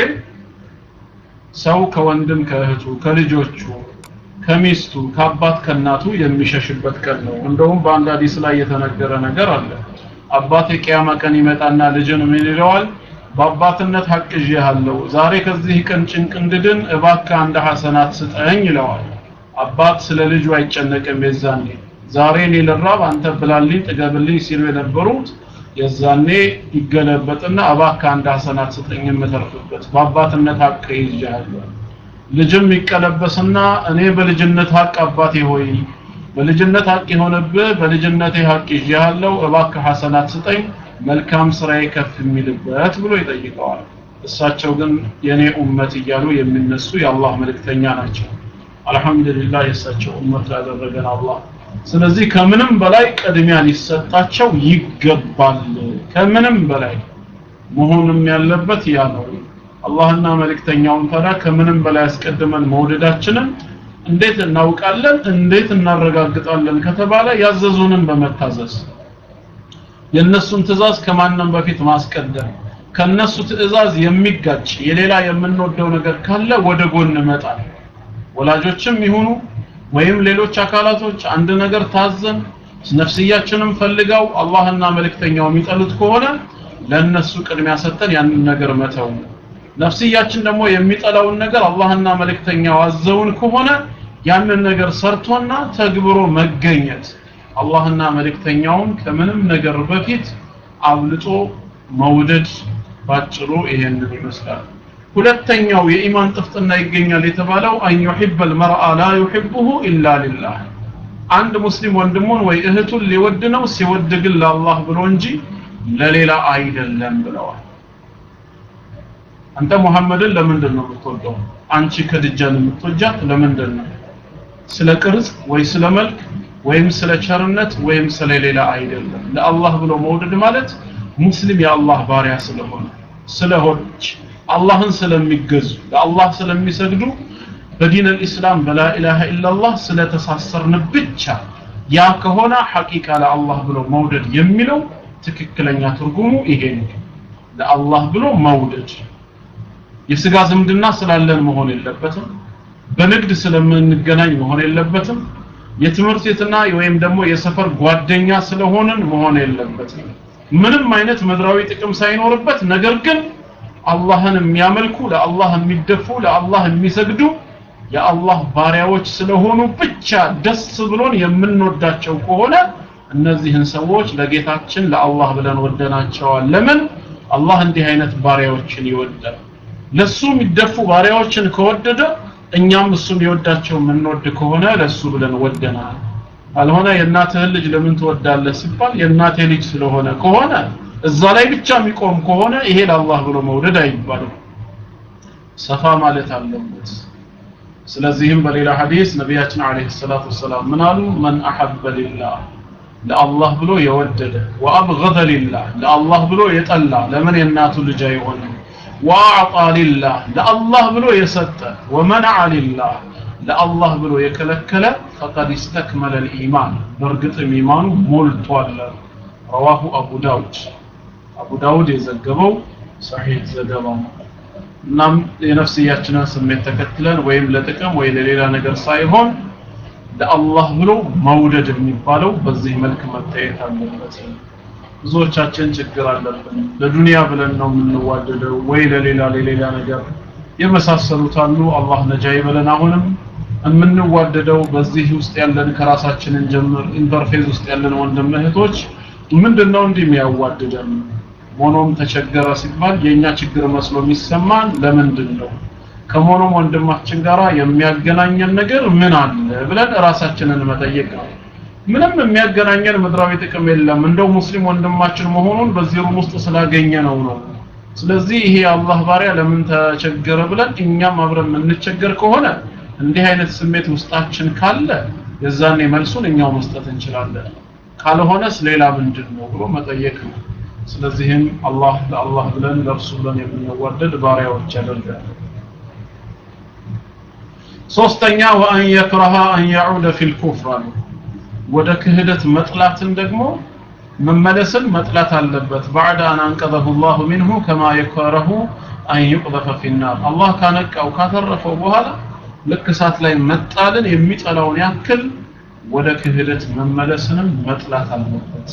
ሰው ከወንድም ከእህቱ ከልጆቹ ከሚስቱ ከአባት ከእናቱ የሚሸሽበት ቀን ነው እንደውም በአንድ ሀዲስ ላይ የተነገረ ነገር አለ አባት የቅያማ ቀን ይመጣና ልጅን ምን ይለዋል በአባትነት ሀቅ ይዤሃለሁ ዛሬ ከዚህ ቀን ጭንቅ እንድድን እባክህ አንድ ሐሰናት ስጠኝ ይለዋል አባት ስለ ልጁ አይጨነቅም የዛኔ ዛሬ እኔ ልራብ አንተ ብላልኝ ጥገብልኝ ሲሉ የነበሩት የዛኔ ይገለበጥና እባክህ አንድ ሐሰናት ስጠኝ የምተርፍበት በአባትነት ሀቅ ይዤሃለሁ ልጅም ይቀለበስና እኔ በልጅነት ሀቅ አባቴ ሆይ በልጅነት ሀቅ የሆነብህ በልጅነቴ ሀቅ ይዤሃለሁ እባክህ ሐሰናት ስጠኝ መልካም ስራዬ ከፍ የሚልበት ብሎ ይጠይቀዋል እሳቸው ግን የኔ ኡመት እያሉ የሚነሱ የአላህ መልእክተኛ ናቸው አልহামዱሊላህ የእሳቸው ኡመት ያደረገን አላህ ስለዚህ ከምንም በላይ ቅድሚያ ሊሰጣቸው ይገባል ከምንም በላይ መሆንም ያለበት ያ ነው አላህና መልእክተኛውን ታዲያ ከምንም በላይ አስቀድመን መውደዳችንን እንዴት እናውቃለን እንዴት እናረጋግጣለን ከተባለ ያዘዙንን በመታዘዝ የነሱን ትእዛዝ ከማንም በፊት ማስቀደም ከነሱ ትእዛዝ የሚጋጭ የሌላ የምንወደው ነገር ካለ ወደ ጎን መጣል ወላጆችም ይሁኑ ወይም ሌሎች አካላቶች አንድ ነገር ታዘን ነፍስያችንም ፈልገው አላህና መልእክተኛው የሚጠሉት ከሆነ ለነሱ ቅድሚያ ሰጠን ያንን ነገር መተው ነፍስያችን ደግሞ የሚጠላውን ነገር አላህና መልእክተኛው አዘውን ከሆነ ያንን ነገር ሰርቶና ተግብሮ መገኘት አላህና መልእክተኛውን ከምንም ነገር በፊት አብልጦ መውደድ ባጭሩ ይሄንን ይመስላል ሁለተኛው የኢማን ጥፍጥና ይገኛል የተባለው አን ዩሂበ አልመርአ ላ ዩሂቡሁ ኢላ ሊላህ አንድ ሙስሊም ወንድሙን ወይ እህቱን ሊወድ ነው ሲወድ ግን ለአላህ ብሎ እንጂ ለሌላ አይደለም ብለዋል አንተ ሙሐመድን ለምንድን ነው የምትወደው አንቺ ከድጃን የምትወጃት ለምንድን ነው ስለ ቅርጽ ወይ ስለ መልክ ወይም ስለ ቸርነት ወይም ስለ ሌላ አይደለም ለአላህ ብሎ መውደድ ማለት ሙስሊም የአላህ ባሪያ ስለሆነ ስለሆነች አላህን ስለሚገዙ ለአላህ ስለሚሰግዱ በዲን አልኢስላም በላ ኢላሃ ኢላላህ ስለተሳሰርን ብቻ ያ ከሆነ ሐቂቃ ለአላህ ብሎ መውደድ የሚለው ትክክለኛ ትርጉሙ ይሄ ነው ለአላህ ብሎ መውደድ የስጋ ዝምድና ስላለን መሆን የለበትም በንግድ ስለምንገናኝ መሆን የለበትም የትምህርት ቤትና ወይም ደግሞ የሰፈር ጓደኛ ስለሆንን መሆን የለበትም ምንም አይነት ምድራዊ ጥቅም ሳይኖርበት ነገር ግን አላህን የሚያመልኩ ለአላህ የሚደፉ ለአላህ የሚሰግዱ የአላህ ባሪያዎች ስለሆኑ ብቻ ደስ ብሎን የምንወዳቸው ከሆነ እነዚህን ሰዎች ለጌታችን ለአላህ ብለን ወደናቸዋል ለምን አላህ እንዲህ አይነት ባሪያዎችን ይወዳል ለሱ የሚደፉ ባሪያዎችን ከወደደ እኛም እሱ የሚወዳቸው የምንወድ ከሆነ ለሱ ብለን ወደናል አልሆነ የእናትህን ልጅ ለምን ትወዳለህ ሲባል የእናቴ ልጅ ስለሆነ ከሆነ እዛ ላይ ብቻ የሚቆም ከሆነ ይሄ ለአላህ ብሎ መውደድ አይባልም ሰፋ ማለት አለበት ስለዚህም በሌላ ሐዲስ ነቢያችን አለይሂ ሰላቱ ወሰላም ምን አሉ መን አሐበ ሊላህ ለአላህ ብሎ የወደደ ወአብገደ ሊላህ ለአላህ ብሎ የጠላ ለምን የእናቱ ልጅ አይሆንም ወአዕጣ ሊላህ ለአላህ ብሎ የሰጠ ወመነዐ ሊላህ ለአላህ ብሎ የከለከለ ፈቀድ ኢስተክመለ ልኢማን በእርግጥም ኢማኑ ሞልቷል ረዋሁ አቡ ዳውድ አቡ ዳውድ የዘገበው ሰሒህ ዘገባ ነው እናም የነፍስያችንን ስሜት ተከትለን ወይም ለጥቅም ወይ ለሌላ ነገር ሳይሆን ለአላህ ብሎ መውደድ የሚባለው በዚህ መልክ መታየት አለበት ብዙዎቻችን ችግር አለብን ለዱንያ ብለን ነው የምንዋደደው ወይ ለሌላ ለሌላ ነገር የመሳሰሉት አሉ አላህ ነጃ ይበለን አሁንም የምንዋደደው በዚህ ውስጥ ያለን ከራሳችንን ጀምር ኢንተርፌዝ ውስጥ ያለን ወንድም እህቶች ምንድነው እንዲህ የሚያዋድደን ሞኖም ተቸገረ ሲባል የኛ ችግር መስሎ የሚሰማን ለምንድን ነው ከሞኖም ወንድማችን ጋራ የሚያገናኘን ነገር ምን አለ ብለን ራሳችንን መጠየቅ ነው ምንም የሚያገናኘን ምድራዊ ጥቅም የለም እንደው ሙስሊም ወንድማችን መሆኑን በዚህ ሩም ውስጥ ስላገኘ ነው ነው ስለዚህ ይሄ የአላህ ባሪያ ለምን ተቸገረ ብለን እኛም አብረን የምንቸገር ከሆነ እንዲህ አይነት ስሜት ውስጣችን ካለ የዛኔ መልሱን እኛው መስጠት እንችላለን ካልሆነስ ሌላ ምንድን ነው ብሎ መጠየቅ ነው ስለዚህም አላህ ለአላህ ብለን ለእርሱ ብለን የምንዋደድ ባሪያዎች ያደርጋል ሶስተኛ ወአን የክረሃ አን ያዑደ ፊል ኩፍር አሉ ወደ ክህደት መጥላትን ደግሞ መመለስን መጥላት አለበት ባዕድ አን አንቀዘሁ ላሁ ሚንሁ ከማ የከረሁ አን ዩቅዘፈ ፊናር አላህ ካነቃው ካተረፈው በኋላ ልክ እሳት ላይ መጣልን የሚጠላውን ያክል ወደ ክህደት መመለስንም መጥላት አለበት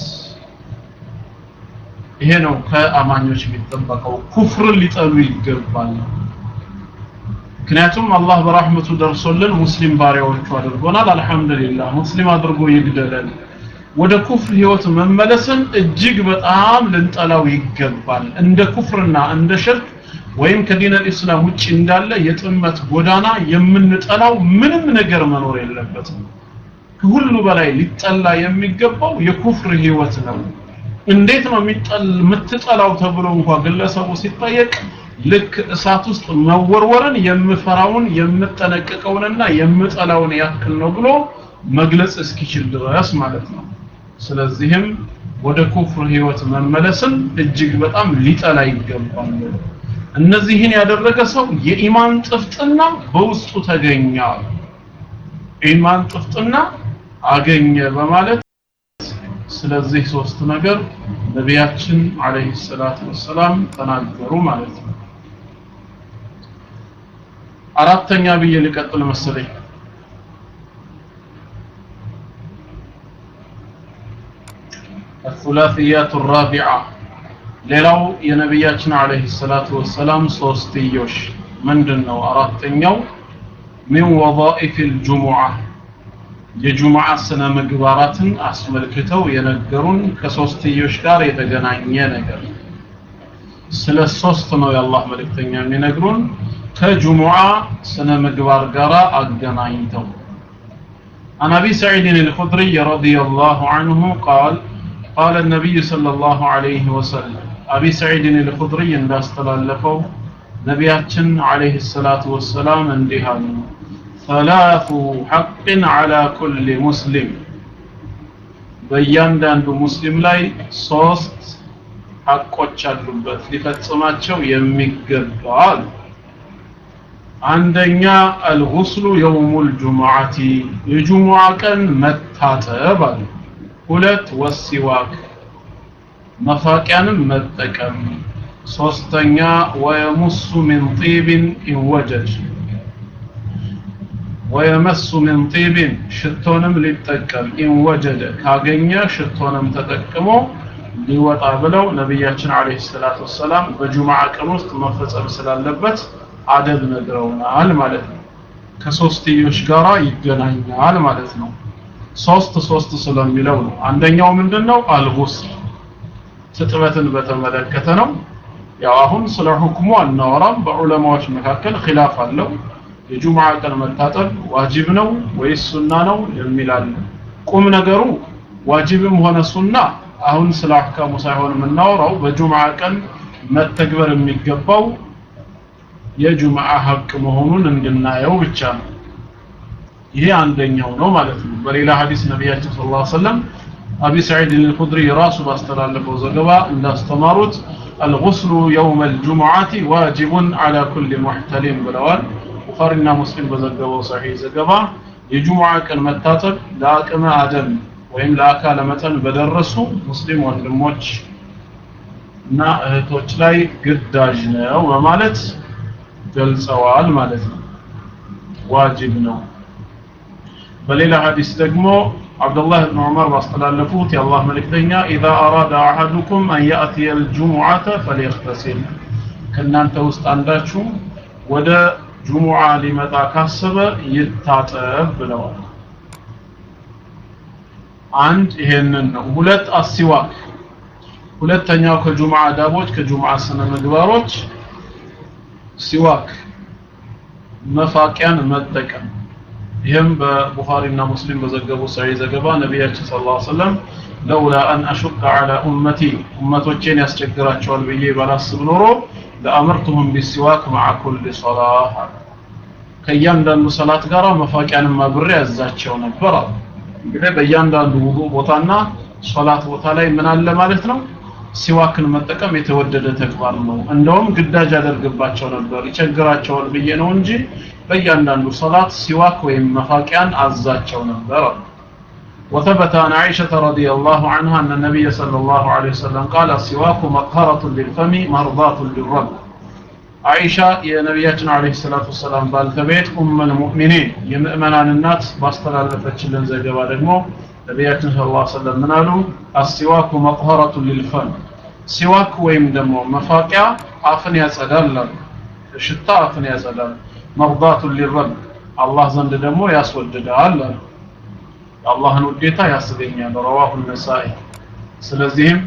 ይሄ ነው ከአማኞች የሚጠበቀው ኩፍርን ሊጠሉ ይገባል ምክንያቱም አላህ በራህመቱ ደርሶልን ሙስሊም ባሪያዎቹ አድርጎናል አልহামዱሊላህ ሙስሊም አድርጎ ይግደለን ወደ ኩፍር ህይወት መመለስን እጅግ በጣም ልንጠላው ይገባል እንደ ኩፍርና እንደ ሽርክ ወይም ከዲን አልኢስላም ውጪ እንዳለ የጥመት ጎዳና የምንጠላው ምንም ነገር መኖር የለበትም ከሁሉ በላይ ሊጠላ የሚገባው የኩፍር ህይወት ነው እንዴት ነው የምትጠላው ተብሎ እንኳ ግለሰቡ ሲጠየቅ ልክ እሳት ውስጥ መወርወርን የምፈራውን የምጠነቀቀውንና የምጠላውን ያክል ነው ብሎ መግለጽ እስኪችል ድረስ ማለት ነው ስለዚህም ወደ ኩፍር ህይወት መመለስን እጅግ በጣም ሊጠላ ይገባል እነዚህን ያደረገ ሰው የኢማን ጥፍጥና በውስጡ ተገኘ ኢማን ጥፍጥና አገኘ በማለት ስለዚህ ሶስት ነገር ነቢያችን አለይሂ ሰላቱ ወሰላም ተናገሩ ማለት ነው አራተኛ ብዬ ልቀጥል መሰለኝ الثلاثيات الرابعة ሌላው የነቢያችን አለይሂ ሰላቱ ወሰላም ሶስትዮሽ ምንድን ነው አራተኛው ሚን ወظائፍ الجمعة የጁሙዓ ስነ ምግባራትን አስመልክተው የነገሩን ከሶስትዮሽ ጋር የተገናኘ ነገር ስለ ሶስት ነው የአላህ መልእክተኛ የሚነግሩን ከጁሙዓ ስነ ምግባር ጋር አገናኝተው عن أبي سعيد الخدري رضي الله عنه قال قال النبي صلى الله عليه وسلم أبي سعيد الخدري عند استلالفوا نبياتنا عليه الصلاة والسلام اندهان ثلاث حق على كل مسلم በእያንዳንዱ ሙስሊም ላይ ሶስት ሐቆች አሉበት ሊፈጽማቸው የሚገባል አንደኛ አልጉስሉ የውሙል ጁሙዓቲ የጁሙዓ ቀን መታጠብ አለ ሁለት ወሲዋክ መፋቂያንም መጠቀም ሶስተኛ ወየሙሱ ሚን ጢብን ኢንወጀድ ወየመሱ ሚን ጢብን ሽቶንም ሊጠቀም ኢንወጀደ ካገኘ ሽቶንም ተጠቅሞ ሊወጣ ብለው ነቢያችን አለይሂ ሰላቱ ወሰላም በጁሙዓ ቀን ውስጥ መፈጸም ስላለበት አደብ ነግረውናል ማለት ነው ከሶስትዮሽ ጋራ ይገናኛል ማለት ነው ሶስት ሶስት ስለሚለው ነው አንደኛው ምንድነው አልጉስል ትጥበትን በተመለከተ ነው ያው አሁን ስለ ሁክሙ አናወራም በዑለማዎች መካከል ኺላፍ አለው የጁሙዓ ቀን መታጠብ ዋጅብ ነው ወይስ ሱና ነው የሚል አለ ቁም ነገሩ ዋጅብም ሆነ ሱና አሁን ስለ አህካሙ ሳይሆን የምናወራው በጁሙዓ ቀን መተግበር የሚገባው የጁምዓ ሀቅ መሆኑን እንድናየው ብቻ ነው ይሄ አንደኛው ነው ማለት ነው በሌላ ሐዲስ ነቢያችን ሰለላሁ ዐለይሂ ወሰለም አቢ ሰዒድ አልኹድሪ ራሱ ባስተላለፈው ዘገባ እንዳስተማሩት الغسل يوم الجمعة واجب على كل محتلم ብለዋል ቡኻሪና ሙስሊም በዘገበው ሰሒህ ዘገባ የጁሙዓ ቀን መታጠብ ለአቅመ አደም ወይም ለአካለ መጠን በደረሱ ሙስሊም ወንድሞች እና እህቶች ላይ ግዳጅ ነው በማለት ገልጸዋል ማለት ነው ዋጅብ ነው በሌላ ሐዲስ ደግሞ አብዱላህ ብን ዑመር ባስተላለፉት የአላህ መልእክተኛ ኢዛ አራዳ አሐዱኩም አን ያእትየ ልጁሙዓተ ፈሊየክተሲል ከእናንተ ውስጥ አንዳችሁ ወደ ጁሙዓ ሊመጣ ካሰበ ይታጠብ ብለዋል አንድ ይሄንን ነው ሁለት አሲዋክ ሁለተኛው ከጁሙዓ አዳቦች ከጁሙዓ ስነ ምግባሮች ሲዋክ መፋቂያን መጠቀም ይህም በቡኻሪና ሙስሊም በዘገቡ ሰሂህ ዘገባ ነቢያችን ሰለላሁ ዐለይሂ ወሰለም ለውላ አን አሹቀ ዐላ ኡመቲ ኡመቶቼን ያስቸግራቸዋል ብዬ ባላስብ ኖሮ ለአመርቱሁም ቢሲዋክ መዓ ኩል ሶላህ ከእያንዳንዱ ሰላት ጋር መፋቂያንም አብሬ ያዛቸው ነበር አሉ እንግዲህ በእያንዳንዱ ውዱ ቦታና ሶላት ቦታ ላይ ምን አለ ማለት ነው ሲዋክን መጠቀም የተወደደ ተግባር ነው እንደውም ግዳጅ ያደርግባቸው ነበር ይቸግራቸዋል ብዬ ነው እንጂ በእያንዳንዱ ሰላት ሲዋክ ወይም መፋቂያን አዛቸው ነበር وثبت عن عائشة رضي الله عنها أن النبي صلى الله عليه وسلم قال السواك مطهرة للفم مرضاة للرب عائشة يا نبياتنا عليه الصلاة والسلام بالتبيت أم المؤمنين يمؤمنان الناس باستلال فتشلن زي جبا دقمو ነቢያችን ስለ ላ ሰለም ምን አሉ አሲዋኩ መጥሀረቱ ሊልፈም ሲዋክ ወይም ደግሞ መፋቂያ አፍን ያጸዳል አሉ ሽታ አፍን ያጸዳል መርዳቱ ሊረብ አላህ ዘንድ ደግሞ ያስወድዳል አሉ የአላህን ውዴታ ያስገኛል ረዋሁ ነሳኢ ስለዚህም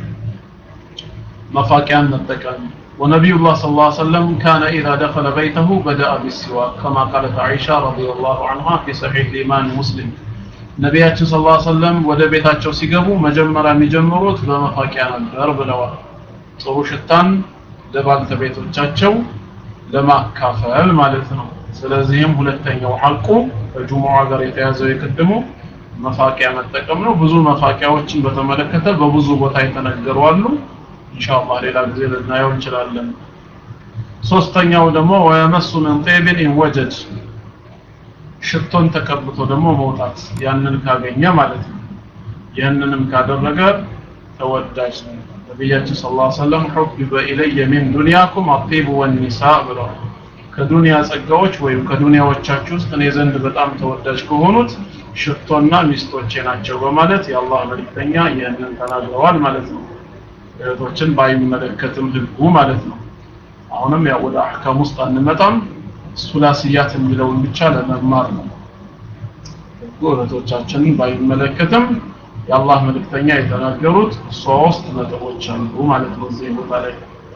መፋቂያን መጠቀም ونبي الله صلى الله عليه وسلم كان إذا دخل بيته بدأ بالسواك كما قالت عائشة رضي الله عنها في صحيح الإيمان مسلم ነቢያችን ስ ላ ሰለም ወደ ቤታቸው ሲገቡ መጀመሪያ የሚጀምሩት በመፋቂያ ነበር ብለዋል ጥሩ ሽታን ለባልተቤቶቻቸው ለማካፈል ማለት ነው ስለዚህም ሁለተኛው ሐቁ ከጁሙዓ ጋር የተያዘው የቅድሙ መፋቂያ መጠቀም ነው ብዙ መፋቂያዎችን በተመለከተ በብዙ ቦታ የተነገሩ አሉ ኢንሻአላህ ሌላ ጊዜ ልናየው እንችላለን ሶስተኛው ደግሞ ወየመሱ ምን ጤብን ኢንወጀድ ሽቶን ተቀብቶ ደግሞ መውጣት ያንን ካገኘ ማለት ነው ያንንም ካደረገ ተወዳጅ ነው ነቢያችን ስ ላ ሰለም ሑቢበ ኢለየ ሚን ዱንያኩም አጢቡ ወኒሳ ብለዋል ከዱንያ ጸጋዎች ወይም ከዱንያዎቻችሁ ውስጥ እኔ ዘንድ በጣም ተወዳጅ ከሆኑት ሽቶና ሚስቶቼ ናቸው በማለት የአላህ መልክተኛ ይህንን ተናግረዋል ማለት ነው እህቶችን ባይመለከትም ህጉ ማለት ነው አሁንም ያው ወደ አህካም ውስጥ አንመጣም ሱላስያት የሚለውን ብቻ ለመማር ነው ህጉ እህቶቻችንን ባይመለከትም የአላህ መልእክተኛ የተናገሩት ሶስት ነጥቦች አሉ ማለት ነው እዚህ ቦታ ላይ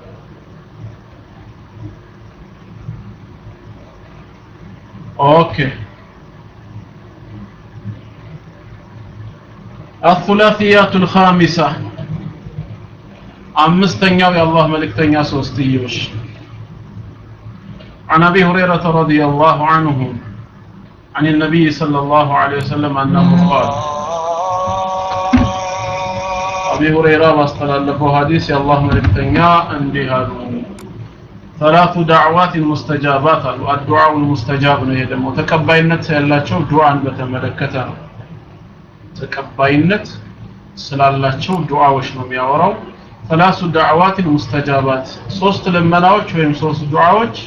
ኦኬ الثلاثيات الخامسة አምስተኛው የአላህ መልእክተኛ ሶስትዮሽ عن أبي هريرة رضي الله عنه عن النبي صلى الله عليه وسلم أنه قال أبي هريرة واستلالفه حديث يا الله ملكتنيا انديها ثلاث دعوات مستجابات الدعاء المستجاب ነው ይሄ ደግሞ ተቀባይነት ያላቸው ዱዓን በተመለከተ ነው ተቀባይነት ስላላቸው ዱዓዎች ነው የሚያወራው ثلاث دعوات مستجابات ሶስት ልመናዎች ወይም ሶስት ዱዓዎች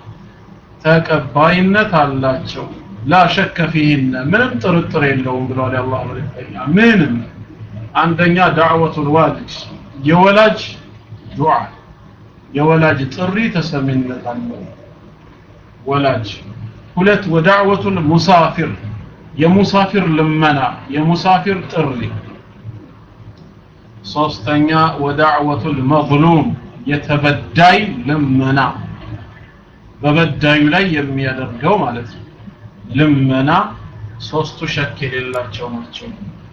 ተቀባይነት አላቸው ላ ሸከ ፊህነ ምንም ጥርጥር የለውም ብለዋል የአላህ መልእክተኛ ምንም አንደኛ ዳዕወቱል ዋሊድ የወላጅ ዱዓ የወላጅ ጥሪ ተሰሚነት አለው ወላጅ ሁለት ወዳዕወቱል ሙሳፊር የሙሳፊር ልመና የሙሳፊር ጥሪ ሶስተኛ ወዳዕወቱል መዝሉም የተበዳይ ልመና በበዳዩ ላይ የሚያደርገው ማለት ነው ልመና ሶስቱ ሸክ የሌላቸው ናቸው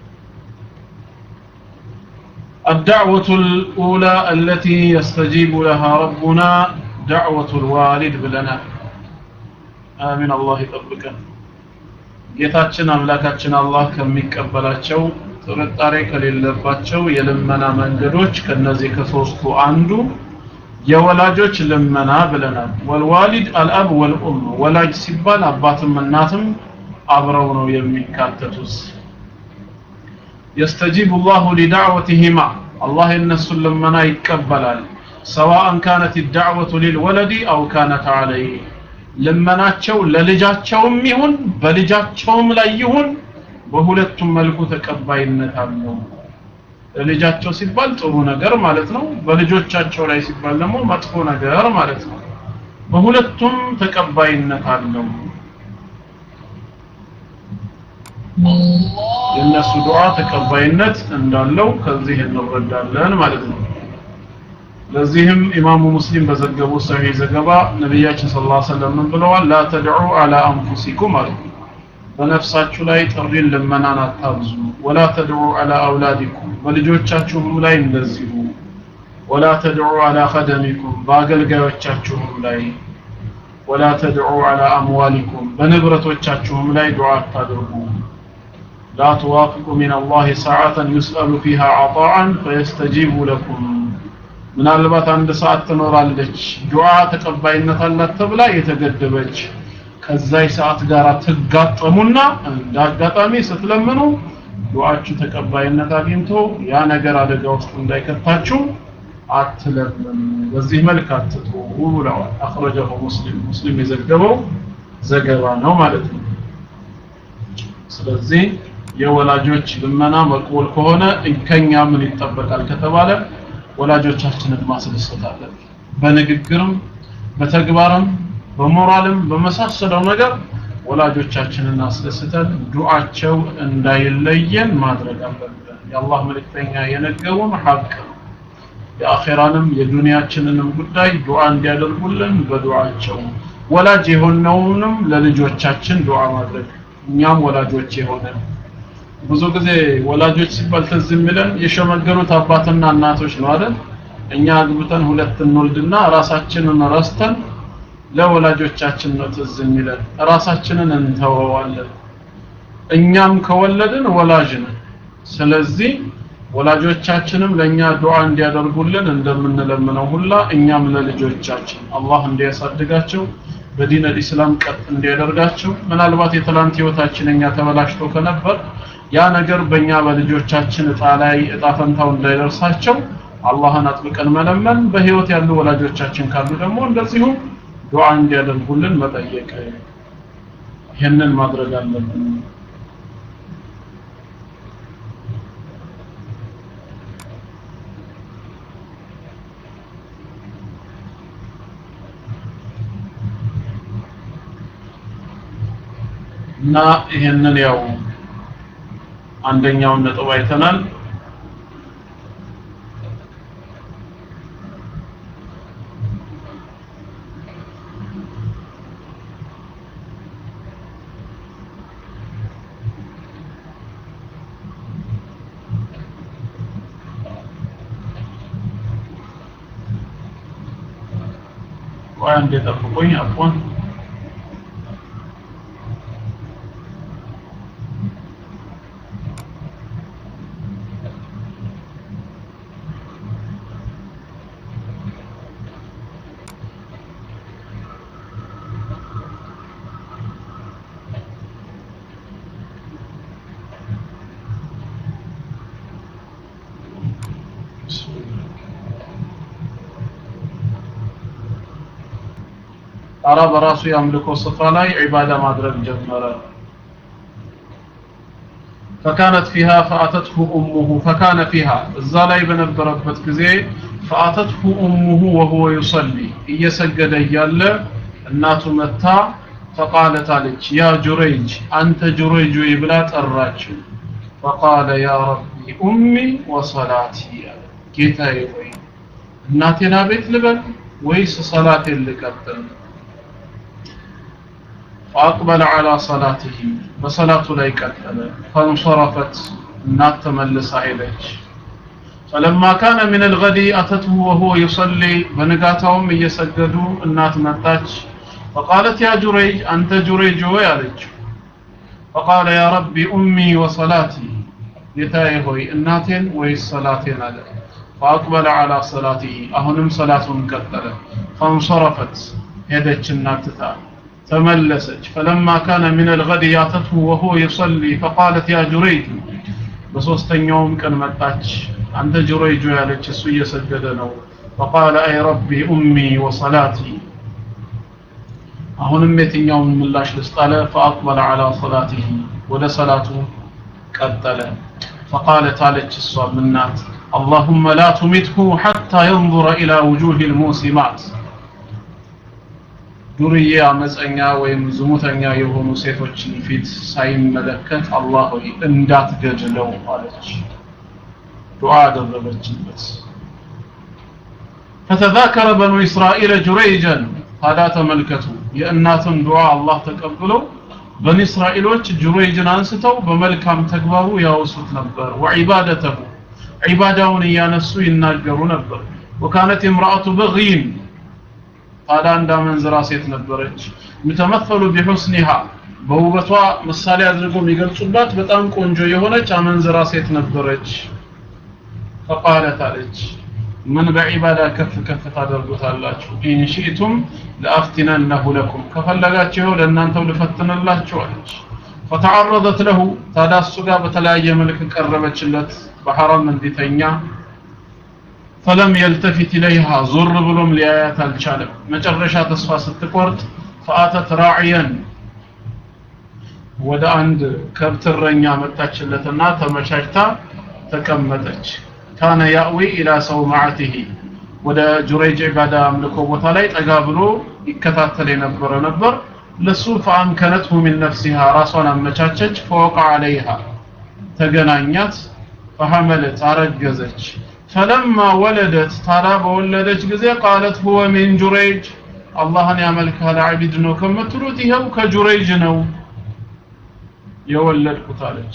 الدعوة الأولى التي يستجيب لها ربنا دعوة الوالد بلنا آمين الله يطبقنا ጌታችን አምላካችን አላህ ከሚቀበላቸው ጥርጣሬ ከሌለባቸው የልመና መንገዶች ከነዚህ ከሶስቱ አንዱ የወላጆች ልመና ብለናል ወልዋሊድ አልአብ ወልኡም ወላጅ ሲባል አባትም እናትም አብረው ነው የሚካተቱት يستجيب الله لدعوتهما الله النس لمنا يقبلال سواء كانت الدعوة للولد أو كانت عليه ልመናቸው ለልጃቸውም ይሁን በልጃቸውም ላይ ይሁን በሁለቱም መልኩ ተቀባይነት አለው ለልጃቸው ሲባል ጥሩ ነገር ማለት ነው በልጆቻቸው ላይ ሲባል ደግሞ መጥፎ ነገር ማለት ነው በሁለቱም ተቀባይነት አለው የእነሱ ዱዓ ተቀባይነት እንዳለው ከዚህ እንረዳለን ማለት ነው ለዚህም ኢማሙ ሙስሊም በዘገቡ ሰሂህ ዘገባ ነቢያችን ሰለላሁ ዐለይሂ ወሰለም ምን ብለዋል ላ ተድዑ አላ አንፉሲኩም አሉ በነፍሳችሁ ላይ ጥሪን ልመናን አታብዙ ወላ ተድዑ አላ አውላዲኩም በልጆቻችሁም ላይ እንደዚሁ ወላ ተድዑ አላ ኸደሚኩም በአገልጋዮቻችሁም ላይ ወላ ተድዑ አላ አምዋሊኩም በንብረቶቻችሁም ላይ ዱዓ አታድርጉ لا توافق من الله ساعة يسأل فيها عطاء فيستجيب لكم ምናልባት አንድ ሰዓት ትኖራለች ዱዓ ተቀባይነት አላት ተብላ የተገደበች ከዛይ ሰዓት ጋር ትጋጠሙና እንደ አጋጣሚ ስትለምኑ ዱዓችሁ ተቀባይነት አግኝቶ ያ ነገር አደጋ ውስጥ እንዳይከታችሁ አትለምኑ በዚህ መልክ አትጡ ብለዋል አخرجه ሙስሊም ሙስሊም የዘገበው ዘገባ ነው ማለት ነው ስለዚህ የወላጆች ልመና መቅቡል ከሆነ ከኛ ምን ይጠበቃል ከተባለ ወላጆቻችንን ማስደሰት አለብን በንግግርም በተግባርም በሞራልም በመሳሰለው ነገር ወላጆቻችንን አስደስተን ዱዓቸው እንዳይለየን ማድረግ አለብን የአላህ መልእክተኛ የነገሩን ሐቅ ነው የአኼራንም የዱንያችንንም ጉዳይ ዱዓ እንዲያደርጉልን በዱዓቸው ወላጅ የሆነውንም ለልጆቻችን ዱዓ ማድረግ እኛም ወላጆች የሆነን ብዙ ጊዜ ወላጆች ሲባል ትዝ የሚለን የሸመገሉት አባትና እናቶች ነው አይደል እኛ አግብተን ሁለት እንወልድና ራሳችንን ረስተን ለወላጆቻችን ነው ትዝ የሚለን ራሳችንን እንተወዋለን እኛም ከወለድን ወላጅ ነን ስለዚህ ወላጆቻችንም ለኛ ዱዓ እንዲያደርጉልን እንደምንለምነው ሁላ እኛም ለልጆቻችን አላህ እንዲያሳድጋቸው በዲን አልኢስላም ቀጥ እንዲያደርጋቸው ምናልባት የትላንት ህይወታችን እኛ ተበላሽቶ ከነበር ያ ነገር በእኛ በልጆቻችን እጣ ላይ እጣ ፈንታው እንዳይደርሳቸው አላህን አጥብቀን መለመን በህይወት ያሉ ወላጆቻችን ካሉ ደግሞ እንደዚሁ ዱዓ እንዲያደርጉልን መጠየቅ ይህንን ማድረግ አለብን እና ይህንን ያው አንደኛውን ነጥብ አይተናል ቆይ አንዴ ጠብቁኝ አፎን ጣራ በራሱ የአምልኮ ስፍራ ላይ ዒባዳ ማድረግ ጀመረ فكانت فيها فأتته أمه فكان فيها እዛ ላይ በነበረበት ጊዜ فأتته أمه وهو يصلي እየሰገደ እያለ እናቱ መታ فقالت አለች يا جريج أنت جريج ብላ ጠራችው فقال يا ربي أمي وصلاتي ጌታዬ ወይ እናቴን አቤት ልበል ወይስ ሰላቴን ልቀጥል فأقبل على صلاته بصلاة لا يكتل فانصرفت النات تملس إليك فلما كان من الغد أتته وهو يصلي بنقاتهم يسجدوا النات متاج فقالت يا جريج أنت جريج ويالج فقال يا ربي أمي وصلاتي يتاي هوي الناتين ويصلاتين على فأقبل على صلاته أهنم صلاة كتل فانصرفت هدتش النات تتعب تملسج فلما كان من الغد ياتته وهو يصلي فقالت يا جريج بصوستنيوم كان متاج أنت جريج يا لك سوية سجدنا فقال أي ربي أمي وصلاتي أهون ميتين يوم من الله لستالة فأقبل على صلاته ولا صلاته قتل فقالت عليك الصواب منات اللهم لا تمته حتى ينظر إلى وجوه الموسمات ዱርዬ አመፀኛ ወይም ዝሙተኛ የሆኑ ሴቶችን ፊት ሳይመለከት አላህ ሆይ እንዳትገድለው አለች ዱዓ አደረገችበት فتذاكر بنو إسرائيل جريجا هذا ተመልከቱ የእናትን ዱዓ አላህ ተቀብለው በኒ እስራኤሎች ጁረይጅን አንስተው በመልካም ተግባሩ ያወሱት ነበር ወዒባደተሁ ዒባዳውን እያነሱ ይናገሩ ነበር ወካነት امرأة بغيም ታዲያ አንድ አመንዝራ ሴት ነበረች ምተመሰሉ ቢሁስኒሃ በውበቷ ምሳሌ አድርገው የሚገልጹባት በጣም ቆንጆ የሆነች አመንዝራ ሴት ነበረች ፈቃለት አለች ምን በዒባዳ ከፍ ከፍ ታደርጉታላችሁ ኢንሺእቱም ለአፍቲነነሁ ለኩም ከፈለጋችሁ ለእናንተው ልፈትንላችሁ አለች ፈተዓረضት ለሁ ታዲያ እሱ ጋር በተለያየ መልክ ቀረበችለት በሐራም እንዲተኛ ፈለም የልተፊት ኢለይሃ ዞር ብሎም ሊያያት አልቻለም መጨረሻ ተስፋ ስትቆርጥ ፈአተት ራዕየን ወደ አንድ ከብት እረኛ መጣችለትና ተመቻችታ ተቀመጠች ካነ ያእዊ ኢላ ሰውማዕቲሂ ወደ ጁረይጅ ዒባዳ አምልኮ ቦታ ላይ ጠጋ ብሎ ይከታተል የነበረ ነበር ለሱ ፈአምከነትሁ ሚን ነፍሲሃ ራሷን አመቻቸች ፈወቃ አለይሃ ተገናኛት ፈሐመለት አረገዘች ፈለማ ወለደት ታዳ በወለደች ጊዜ ቃለት ሁወ ሚን ጁረይጅ አላህን ያመልካል አቢድ ነው ከምትሉት ይኸው ከጁረይጅ ነው የወለድኩት አለች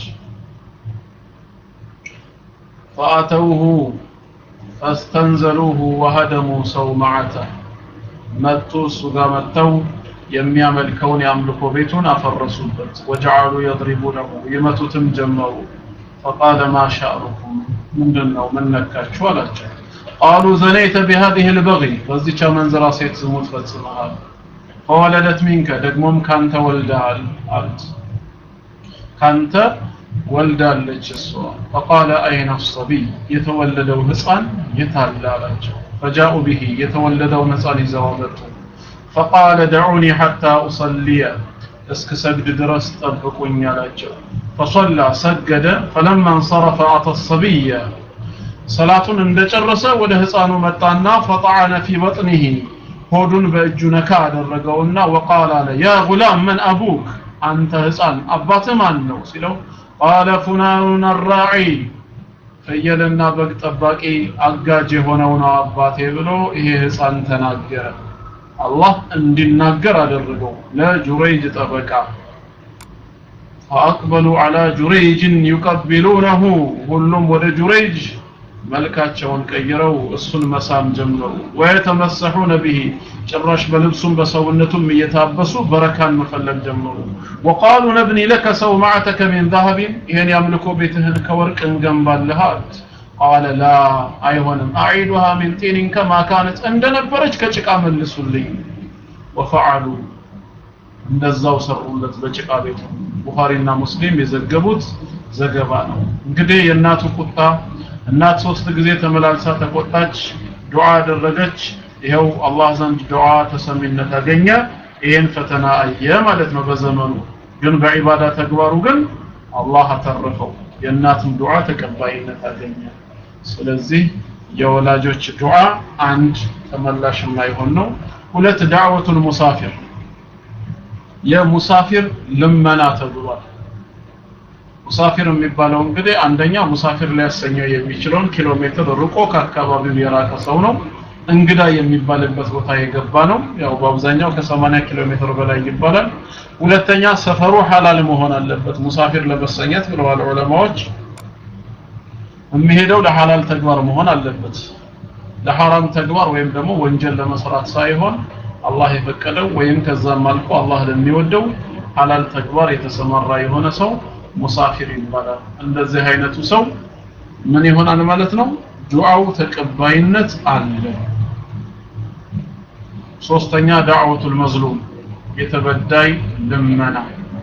ፈአተውሁ ፈስተንዘሉሁ ወሀደሙ ሰውመዓተ መጡ እሱ ጋር መጥተው የሚያመልከውን የአምልኮ ቤቱን አፈረሱበት ወጀዓሉ የድሪቡነሁ ይመቱትም ጀመሩ ፈቃለ ማ ሻእኑኩም ምንድን ነው ምን ነካችሁ አላቸው ቃሉ ዘነይተ ቢሃዚህ ልበغይ በዚች አመንዝራ ሴት ዝሙት ፈጽመሃል ፈወለደት ሚንከ ደግሞም ካንተ ወልደሃል አሉት ካንተ ወልዳለች እሷ ፈቃለ አይነ ሰቢይ የተወለደው ህፃን የታለ አላቸው ፈጃኡ ብሂ የተወለደውን ህፃን ይዘው መጡ ፈቃለ ደዑኒ ሐታ ኡሰልየ እስክ ሰግድ ድረስ ጠብቁኝ አላቸው ፈሰላ ሰገደ ፈለማ እንሰረፈ አተ ሰቢየ ሰላቱን እንደጨረሰ ወደ ህፃኑ መጣና ፈጣዐነ ፊ በጥኒሂ ሆዱን በእጁ ነካ አደረገውና ወቃል አለ ያ ጉላም መን አቡክ አንተ ህፃን አባትህ ማን ነው ሲለው ቃለ ፉላኑን አራዒ ፍየልና በግ ጠባቂ አጋጅ የሆነው ነው አባቴ ብሎ ይሄ ህፃን ተናገረ አላህ እንዲናገር አደረገው ለጁረይጅ ጠበቃ فأقبلوا على جريج يقبلونه ሁሉም ወደ ጁረይጅ መልካቸውን ቀይረው እሱን መሳም ጀመሩ ወየተመሰሑነ ቢሂ ጭራሽ በልብሱም በሰውነቱም እየታበሱ በረካን መፈለግ ጀመሩ ወቃሉ ነብኒ ለከ ሰውማዕተከ ሚን ዛሀቢን ይህን ያምልኮ ቤትህን ከወርቅ እንገንባልህ አሉት ቃለ ላ አይሆንም አዒዱሃ ሚን ጢኒን ከማ ካነት እንደነበረች ከጭቃ መልሱልኝ ወፈዓሉ እንደዛው ሰሩለት በጭቃ ቤቱ ቡኻሪና ሙስሊም የዘገቡት ዘገባ ነው እንግዲህ የእናቱ ቁጣ እናት ሶስት ጊዜ ተመላልሳ ተቆጣች ዱዓ አደረገች ይኸው አላህ ዘንድ ዱዓ ተሰሚነት አገኘ ይሄን ፈተና አየ ማለት ነው በዘመኑ ግን በዒባዳ ተግባሩ ግን አላህ አተረፈው የእናትም ዱዓ ተቀባይነት አገኘ ስለዚህ የወላጆች ዱዓ አንድ ተመላሽ የማይሆን ነው ሁለት ዳዕወቱል ሙሳፊር የሙሳፊር ልመና ተብሏል ሙሳፊር የሚባለው እንግዲህ አንደኛ ሙሳፊር ሊያሰኘው የሚችለውን ኪሎ ሜትር ርቆ ከአካባቢው የራቀ ሰው ነው እንግዳ የሚባልበት ቦታ የገባ ነው ያው በአብዛኛው ከ80 ኪሎ ሜትር በላይ ይባላል ሁለተኛ ሰፈሩ ሐላል መሆን አለበት ሙሳፊር ለመሰኘት ብለዋል ዑለማዎች የሚሄደው ለሐላል ተግባር መሆን አለበት ለሐራም ተግባር ወይም ደግሞ ወንጀል ለመስራት ሳይሆን አላህ የፈቀደው ወይም ከዛም አልፎ አላህ ለሚወደው ሐላል ተግባር የተሰማራ የሆነ ሰው ሙሳፊር ይባላል እንደዚህ አይነቱ ሰው ምን ይሆናል ማለት ነው ዱዓው ተቀባይነት አለ ሶስተኛ ዳዕወቱል መዝሉም የተበዳይ ልመና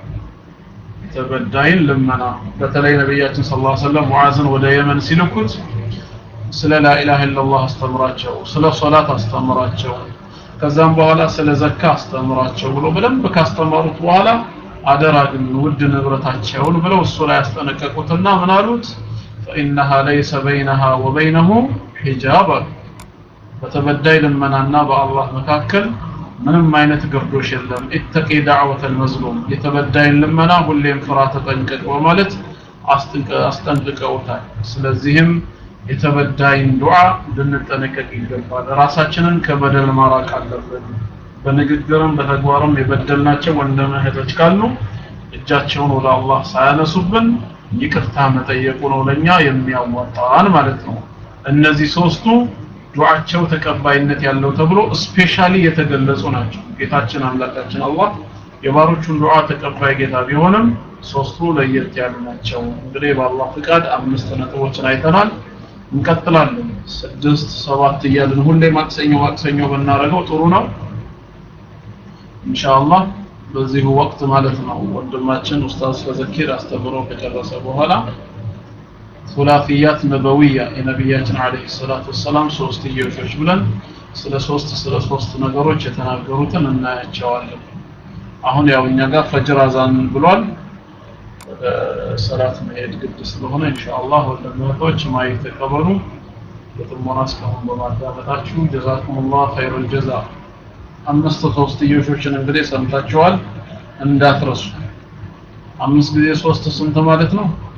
የተበዳይን ልመና በተለይ ነቢያችን ሰለላሁ ዐለይሂ ወሰለም ሙዓዝን ወደ የመን ሲልኩት ስለ ላኢላሃ ኢላላህ አስተምራቸው ስለ ሶላት አስተምራቸው ከዛም በኋላ ስለ ዘካ አስተምራቸው ብሎ በደንብ ካስተማሩት በኋላ አደራ ግን ውድ ንብረታቸውን ብለው እሱ ላይ ያስጠነቀቁትና ምን አሉት فإنها ليس بينها وبينه حجاب በተበዳይ ልመናና በአላህ መካከል ምንም አይነት ግርዶሽ የለም ኢተቂ ዳዕወተ ልመዝሉም የተበዳይን ልመና ሁሌም ፍራ ተጠንቀቅ በማለት አስጠንቅቀውታል ስለዚህም የተበዳይን ዱዓ ልንጠነቀቅ ይገባል ራሳችንን ከበደል ማራቅ አለብን በንግግርም በተግባርም የበደልናቸው ወንድም እህቶች ካሉ እጃቸውን ወደ አላህ ሳያነሱብን ይቅርታ መጠየቁ ነው ለኛ የሚያዋጣን ማለት ነው እነዚህ ሶስቱ ዱዓቸው ተቀባይነት ያለው ተብሎ ስፔሻሊ የተገለጹ ናቸው ጌታችን አምላካችን አላህ የባሮቹን ዱዓ ተቀባይ ጌታ ቢሆንም ሶስቱ ለየት ያሉ ናቸው እንግዲህ በአላህ ፍቃድ አምስት ነጥቦችን አይተናል እንቀጥላለን ስድስት ሰባት እያልን ሁሌ ማክሰኞ ማክሰኞ ብናደርገው ጥሩ ነው ኢንሻአላህ በዚሁ ወቅት ማለት ነው ወንድማችን ኡስታዝ ፈዘኪር አስተምሮ ከጨረሰ በኋላ ሱላፊያት ነበዊያ የነቢያችን አለይሂ ሰላቱ ወሰላም ሶስትዮሾች ብለን ስለ ሶስት ስለ ሶስት ነገሮች የተናገሩትን እናያቸዋለን አሁን ያው እኛ ጋር ፈጅር አዛን ብሏል ሰላት መሄድ ግድ ስለሆነ ኢንሻአላህ ወንድሞች ማየት ተቀበሉ በጥሞና እስካሁን በማዳመጣችሁ ጀዛኩሙላህ ኸይሩል ጀዛ አምስት ሶስትዮሾችን እንግዲህ ሰምታችኋል እንዳትረሱ አምስት ጊዜ ሶስት ስንት ማለት ነው